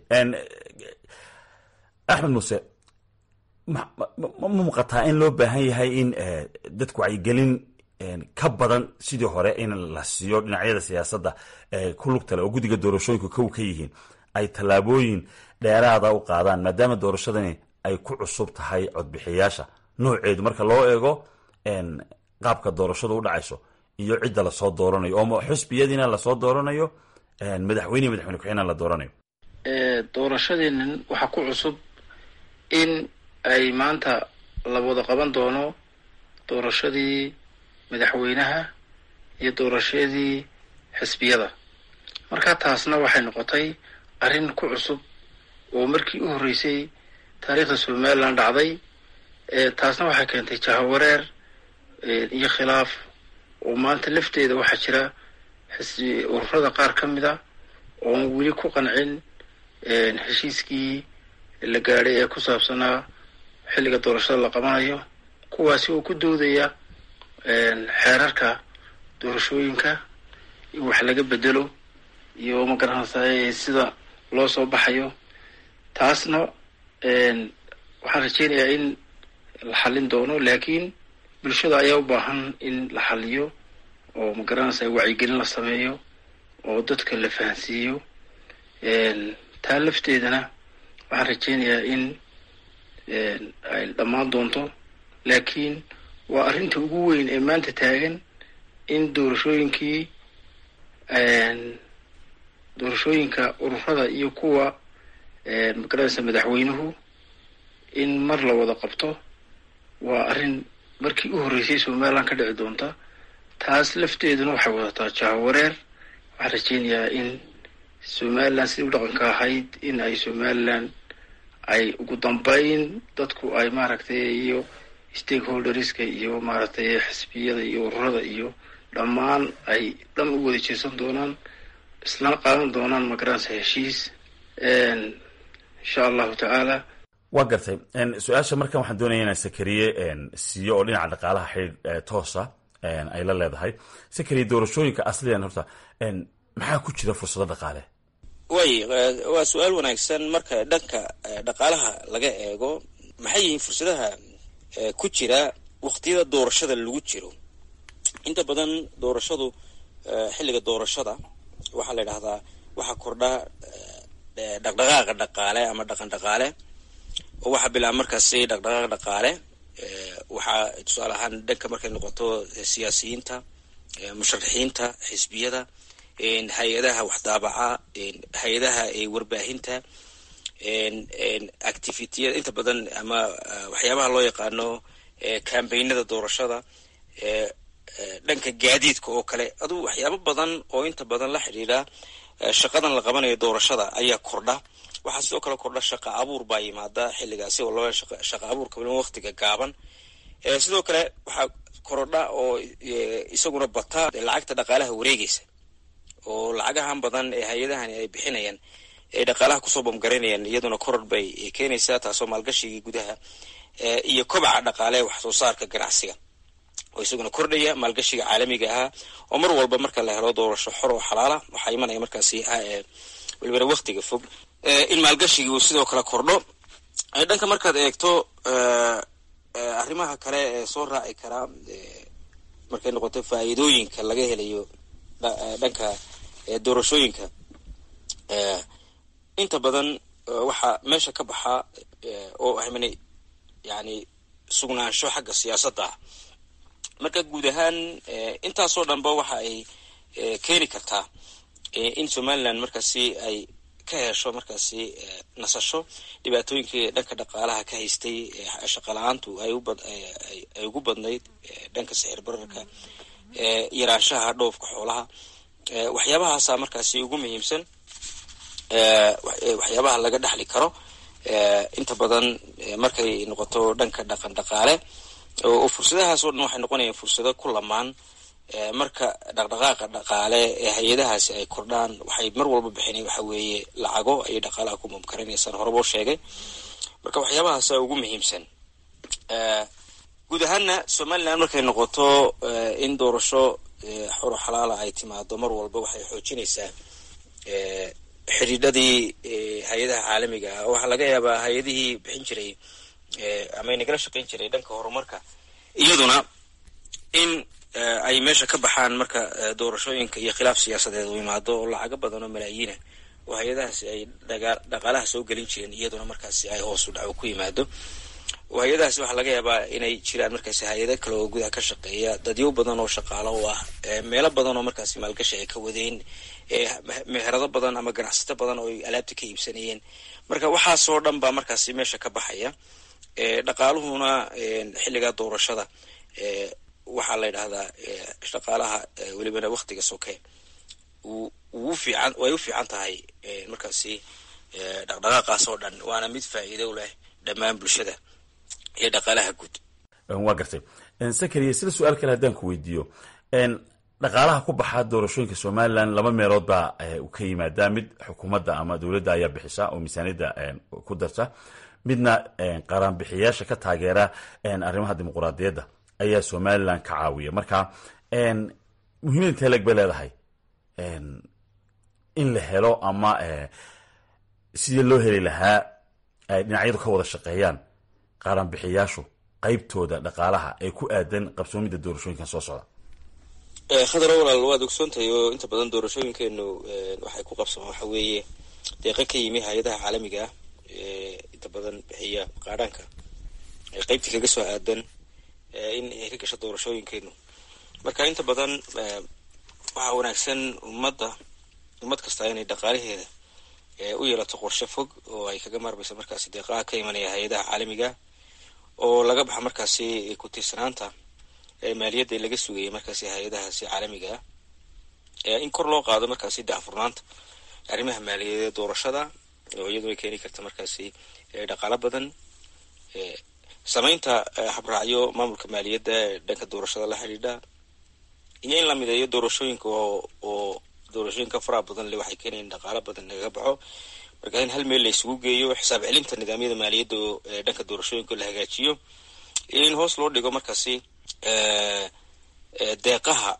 axmed muuse ma ma muuqataa in loo baahan yahay in dadku wacyigelin ka badan sidii hore in la siiyo dhinacyada siyaasadda ku lugtale oo guddiga doorashooyinku kow ka yihiin ay tallaabooyin dheeraada u qaadaan maadaama doorashadani ay ku cusub tahay codbixiyaasha nooceedu marka loo eego qaabka doorashadu u dhacayso iyo cidda lasoo dooranayo oo xusbiyadiina lasoo dooranayo madaxweyne madaxweyne ku-xigeenna la dooranayo doorashadeenan waxaa ku cusub in ay maanta la wada qaban doono doorashadii madaxweynaha iyo doorashadii xisbiyada marka taasna waxay noqotay arrin ku cusub oo markii u horreysay taariikhda somaliland dhacday taasna waxay keentay jahawareer iyo khilaaf oo maanta lafteeda waxaa jira xisbi ururada qaar ka mid a oon weli ku qancin heshiiskii la gaadhay ee ku saabsanaa xilliga doorashada la qabanayo kuwaasi oo ku doodaya xeerarka doorashooyinka in wax laga bedelo iyo magaranaysaa sida loo soo baxayo taasna waxaan rajeynayaa in la xallin doono laakiin bulshada ayaa u baahan in la xalliyo oo magaranaysaa wacyigelin la sameeyo oo dadka la fahansiiyo taa lafteedana waxaan rajeynayaa in ay dhammaan doonto laakiin waa arrinta ugu weyn ee maanta taagan in doorashooyinkii doorashooyinka ururada iyo kuwa magaranaysa madaxweynuhu in mar la wada qabto waa arrin markii u horreysay somaliland ka dhici doonta taas lafteeduna waxay wadataa jahawareer waxaan rajeynayaa in somaliland sidii u dhaqanka ahayd in ay somaliland ay ugu dambeyn dadku ay maaragtay iyo stakeholderska iyo maaragtay xisbiyada iyo ururada iyo dhammaan ay dhan u wada jeesan doonaan isla qaadan doonaan magaranaysa heshiis insha allahu tacaala waa gartay su-aasha markan waxaan doonaya inaan sakariye siiyo oo dhinaca dhaqaalaha xidhiir toosa ay la leedahay sakariye doorashooyinka asliyan horta maxaa ku jira fursado dhaqaale way waa su-aal wanaagsan marka dhanka dhaqaalaha laga eego maxay yihiin fursadaha ku jira waqtiyada doorashada lagu jiro inta badan doorashadu xilliga doorashada waxaa la yidhahdaa waxaa kordha dhaqdhaqaaqa dhaqaale ama dhaqan dhaqaale oo waxaa bilaaba markaasi dhaqdhaqaaq dhaqaale waxaa tusaale ahaan dhanka markay noqoto siyaasiyiinta musharaxiinta xisbiyada hay-adaha waxdaabaca hay-adaha warbaahinta activitiyada inta badan ama waxyaabaha loo yaqaano cambaynada doorashada dhanka gaadiidka oo kale aduu waxyaabo badan oo inta badan la xidhiidha shaqadan la qabanayo doorashada ayaa kordha waxaa sidoo kale kordha shaqa abuur baa yimaada xilligaasi oo loo shaqa abuurka waliba waqtiga gaaban sidoo kale waxaa korodha oo isaguna bata lacagta dhaqaalaha wareegaysa oo lacagahan badan ee hay-adahani ay bixinayaan ay dhaqaalaha kusoo bamgaraynayaan iyaduna koror bay keenaysaa taasoo maalgashigii gudaha iyo kobaca dhaqaale wax soo saarka ganacsiga oo isaguna kordhaya maalgashiga caalamiga ahaa oo mar walba marka la helo doorasho xor oo xalaala waxaa imanaya markaasi welibana waktiga fog in maalgashigii uu sidoo kale kordho dhanka markaad eegto arrimaha kale ee soo raaci karaa markay noqoto faa'iidooyinka laga helayo dhanka doorashooyinka inta badan waxaa meesha ka baxa oo ahmana yani sugnaansho xagga siyaasadda ah marka guud ahaan intaasoo dhanba waxa ay keeni kartaa in somaliland markaasi ay ka hesho markaasi nasasho dhibaatooyinkii dhanka dhaqaalaha ka haystay shaqala-aantu ay ugu badnayd dhanka sixir bararka yaraanshaha dhoofka xoolaha waxyaabahaasa markaasi ugu muhiimsan waxyaabaha laga dhexli karo inta badan markay noqoto dhanka dhaqan dhaqaale oo fursadahaas oo dhan waxay noqonayaan fursado ku lamaan marka dhaqdhaqaaqa dhaqaale ee hay-adahaasi ay kordhaan waxay mar walba bixinay waxa weeye lacago ayay dhaqaalaha ku mumkarinaysaan horaboo sheegay marka waxyaabahaasa ugu muhiimsan guud ahaana somalilan markay noqoto in doorasho xoro xalaala ay timaado mar walba waxay xoojinaysaa xidhiidhadii hay-adaha caalamiga ah waxaa laga yaabaa hay-adihii bixin jiray ama nagala shaqayn jiray dhanka horumarka iyaduna in ay meesha ka baxaan marka doorashooyinka iyo khilaaf siyaasadeed uu imaado oo lacago badan oo malaayiina oo hay-adahaasi ay dhaqaalaha soo gelin jireen iyaduna markaasi ay hoos u dhaco ku yimaado hay-adahaasi waxaa laga yaabaa inay jiraan markaasi hay-ado kale oo gudaha ka shaqeeya dadyo badan oo shaqaalo u ah meelo badan oo markaasi maalgashi ay ka wadeen meherado badan ama ganacsato badan oo ay alaabta ka iibsanayeen marka waxaasoo dhan baa markaasi meesha ka baxaya dhaqaaluhuna xilligaa doorashada waxaa la yidhahdaa shaqaalaha welibana waktiga soke uu fiican way u fiican tahay markaasi dhaqdhaqaaqaas oo dhan waana mid faa'iido leh dhammaan bulshada iyo dhaqaalaha guud waa gartay sakariya sida su-aal kale haddaan ku weydiiyo dhaqaalaha ku baxaa doorashooyinka somalilan laba meelood baa u ka yimaadaa mid xukuumadda ama dowladda ayaa bixisa oo miisaaniyadda ku darta midna qaraanbixiyaasha ka taageera arrimaha dimuquraadiyadda ayaa somalilan ka caawiya marka muhiimada intee leg bay leedahay in la helo ama sidii loo heli lahaa ay dhinacyadu ka wada shaqeeyaan qaaranbixiyaashu qaybtooda dhaqaalaha ee ku aadan qabsoomidda doorashooyinkan soo socda khadaro walaal waad ogsoontahay oo inta badan doorashooyinkeenu waxay ku qabsamaan waxa weeye deeqa ka yimi hay-adaha caalamiga ah inta badan bixiya qaadhaanka qaybtii kaga soo aadan in ay ka gasho doorashooyinkeenu marka inta badan waxaa wanaagsan ummadda ummad kasta inay dhaqaalaheeda u yeelato qorshe fog oo ay kaga maarmayso markaasi deeqaha ka imanaya hay-adaha caalamiga oo laga baxa markaasi ku-tiirsanaanta maaliyadda laga sugayay markaasi hay-adahaasi caalamiga ah in kor loo qaado markaasi daafurnaanta arrimaha maaliyadeed doorashada oo iyadu ay keeni karta markaasi dhaqaalo badan samaynta habraacyo maamulka maaliyadda ee dhanka doorashada la xidhiidha iyo in la mideeyo doorashooyinka oo doorashooyinka faraha badan le waxay keenayan dhaqaalo badan nagaga baxo marka in hal meel la isugu geeyo xisaab celinta nidaamyada maaliyadda oo dhanka doorashooyinka la hagaajiyo iyo in hoos loo dhigo markaasi deeqaha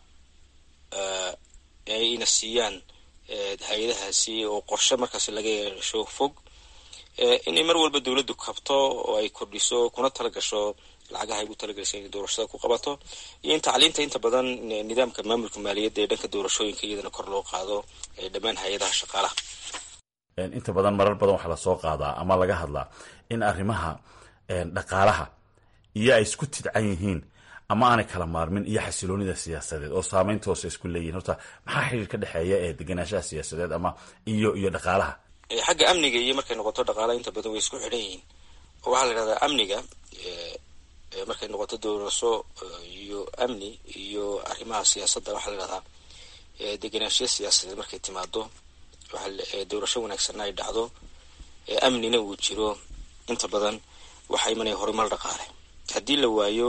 ayna siiyaan hay-adahaasi oo qorshe markaasi laga yeesho fog inay mar walba dowladdu kabto oo ay kordhiso kuna tala gasho lacagaha ay ugu talagelaysa inay doorashada ku qabato iyo in tacliinta inta badan nidaamka maamulka maaliyadda ee dhanka doorashooyinka iyadana kor loo qaado dhammaan hay-adaha shaqaalaha inta badan marar badan waxaa lasoo qaadaa ama laga hadlaa in arrimaha dhaqaalaha iyo ay isku tidcan yihiin ama aanay kala maarmin iyo xasiloonida siyaasadeed oo saameynta hoose isku leeyihin horta maxaa xiriir ka dhexeeya ee deganaanshaha siyaasadeed ama iyo iyo dhaqaalaha xagga amniga iyo markay noqoto dhaqaalaha inta badan way isku xidhan yihiin oo waxaa la yidhahdaa amniga markay noqoto doorasho iyo amni iyo arrimaha siyaasadda waxaa la yidhahdaa deganaanshiya siyaasadeed markay timaado doorasho wanaagsanna ay dhacdo amnina uu jiro inta badan waxaa imanaya horumar dhaqaale haddii la waayo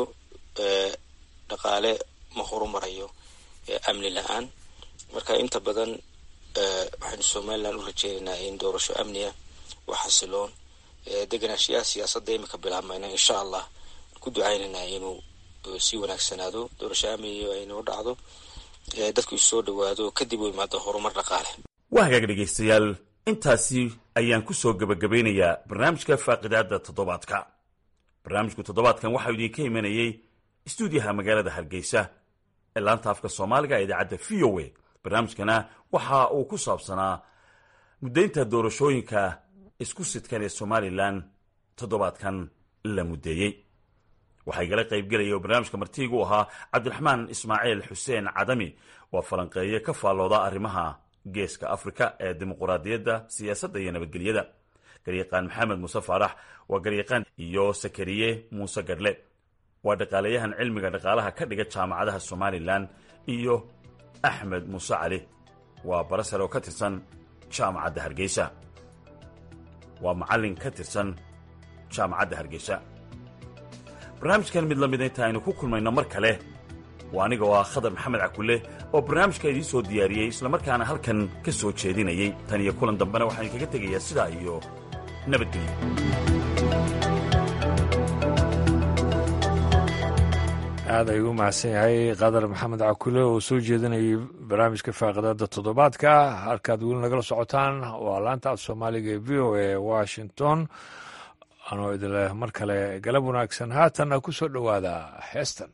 dhaqaale ma horumarayo amni la-aan marka inta badan waxaynu somaliland u rajeynaynaa in doorasho amniya oo xasiloon deganaanshiyaha siyaasadda imika bilaabmayna insha allah ku ducaynaynaa inuu sii wanaagsanaado doorasho amniya aynoo dhacdo dadku isoo dhawaado kadib u imaado horumar dhaqaale waa hagaag dhegaystayaal intaasi ayaan ku soo gebagabeynayaa barnaamijka faaqidaada toddobaadka barnaamijku toddobaadkan waxaa idinka imanayey istuudiyaha magaalada hargeysa ee laanta afka soomaaliga ee idaacadda v o a barnaamijkana waxa uu ku saabsanaa muddaynta doorashooyinka isku sidkan ee somalilan toddobaadkan la muddeeyey waxaa igala qaybgelaya oo barnaamijka martiigu ahaa cabdiraxmaan ismaaciil xuseen cadami waa falanqeeye ka faallooda arrimaha geeska afrika ee dimuquraadiyadda siyaasadda iyo nabadgelyada garyaqaan maxamed muuse faarax waa garyaqaan iyo sakariye muuse gadhle waa dhaqaalayahan cilmiga dhaqaalaha ka dhiga jaamacadaha somalilan iyo axmed muuse cali waa barasar oo ka tirsan jaamacadda hargeysa waa macallin ka tirsan jaamacadda hargeysa barnaamijkan mid la mida inta aynu ku kulmayno mar kale waa aniga oo ah khadar maxamed cakulle oo barnaamijka idiin soo diyaariyey islamarkaana halkan ka soo jeedinayay tan iyo kulan dambena waxaan idinkaga tegayaa sidaa iyo nabadgelyo aad ayuu u mahadsan yahay qadar maxamed cakule oo soo jeedinayay barnaamijka faaqidada toddobaadka halkaad weli nagala socotaan waa laanta af soomaaliga ee v o a washington anoo idinleh mar kale galab wanaagsan haatanna ku soo dhowaada heestan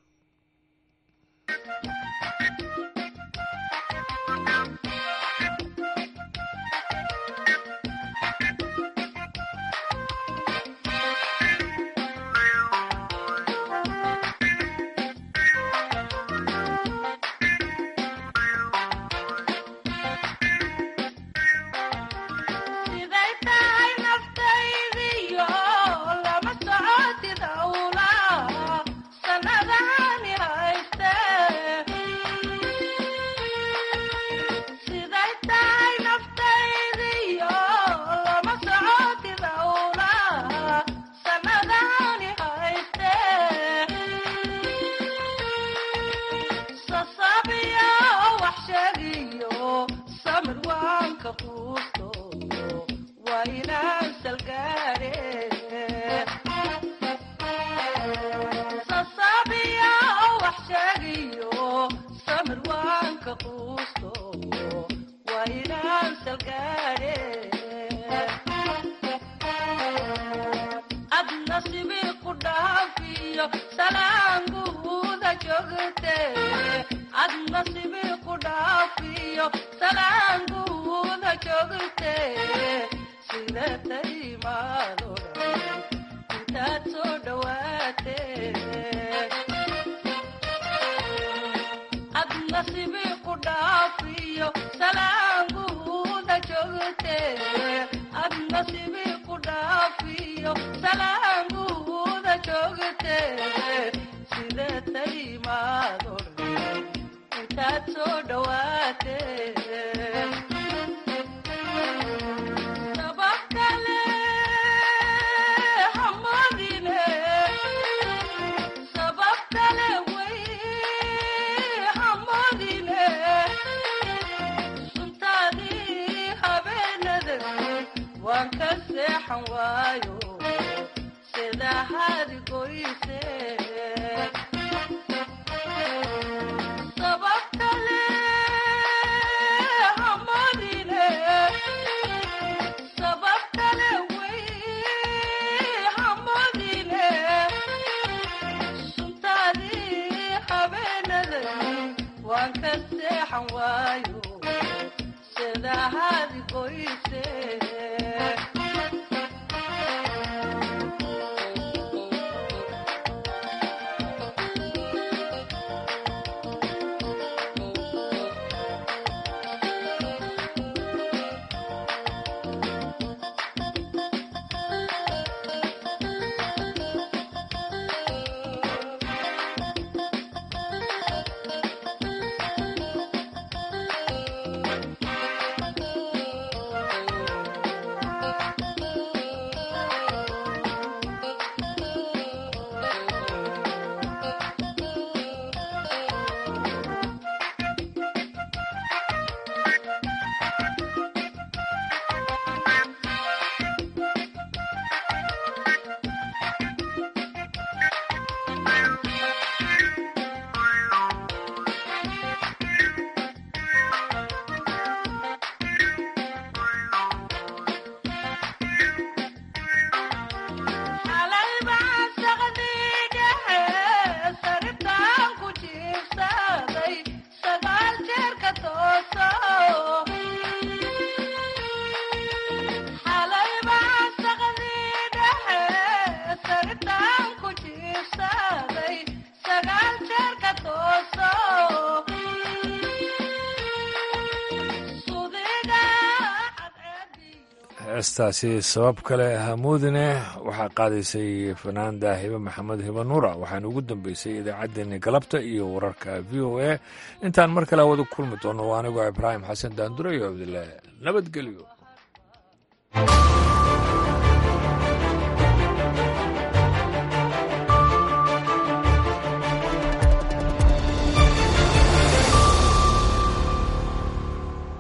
heestaasi sabab kale hamuudine waxaa qaadaysay fanaanda hibe maxamed hibe nuura waxaana ugu dambeysay idaacaddeenni galabta iyo wararka v o a intaan mar kale wada kulmi doono waa anigoo ibraahim xasan daandure iyo cabdilaahi nabadgelyo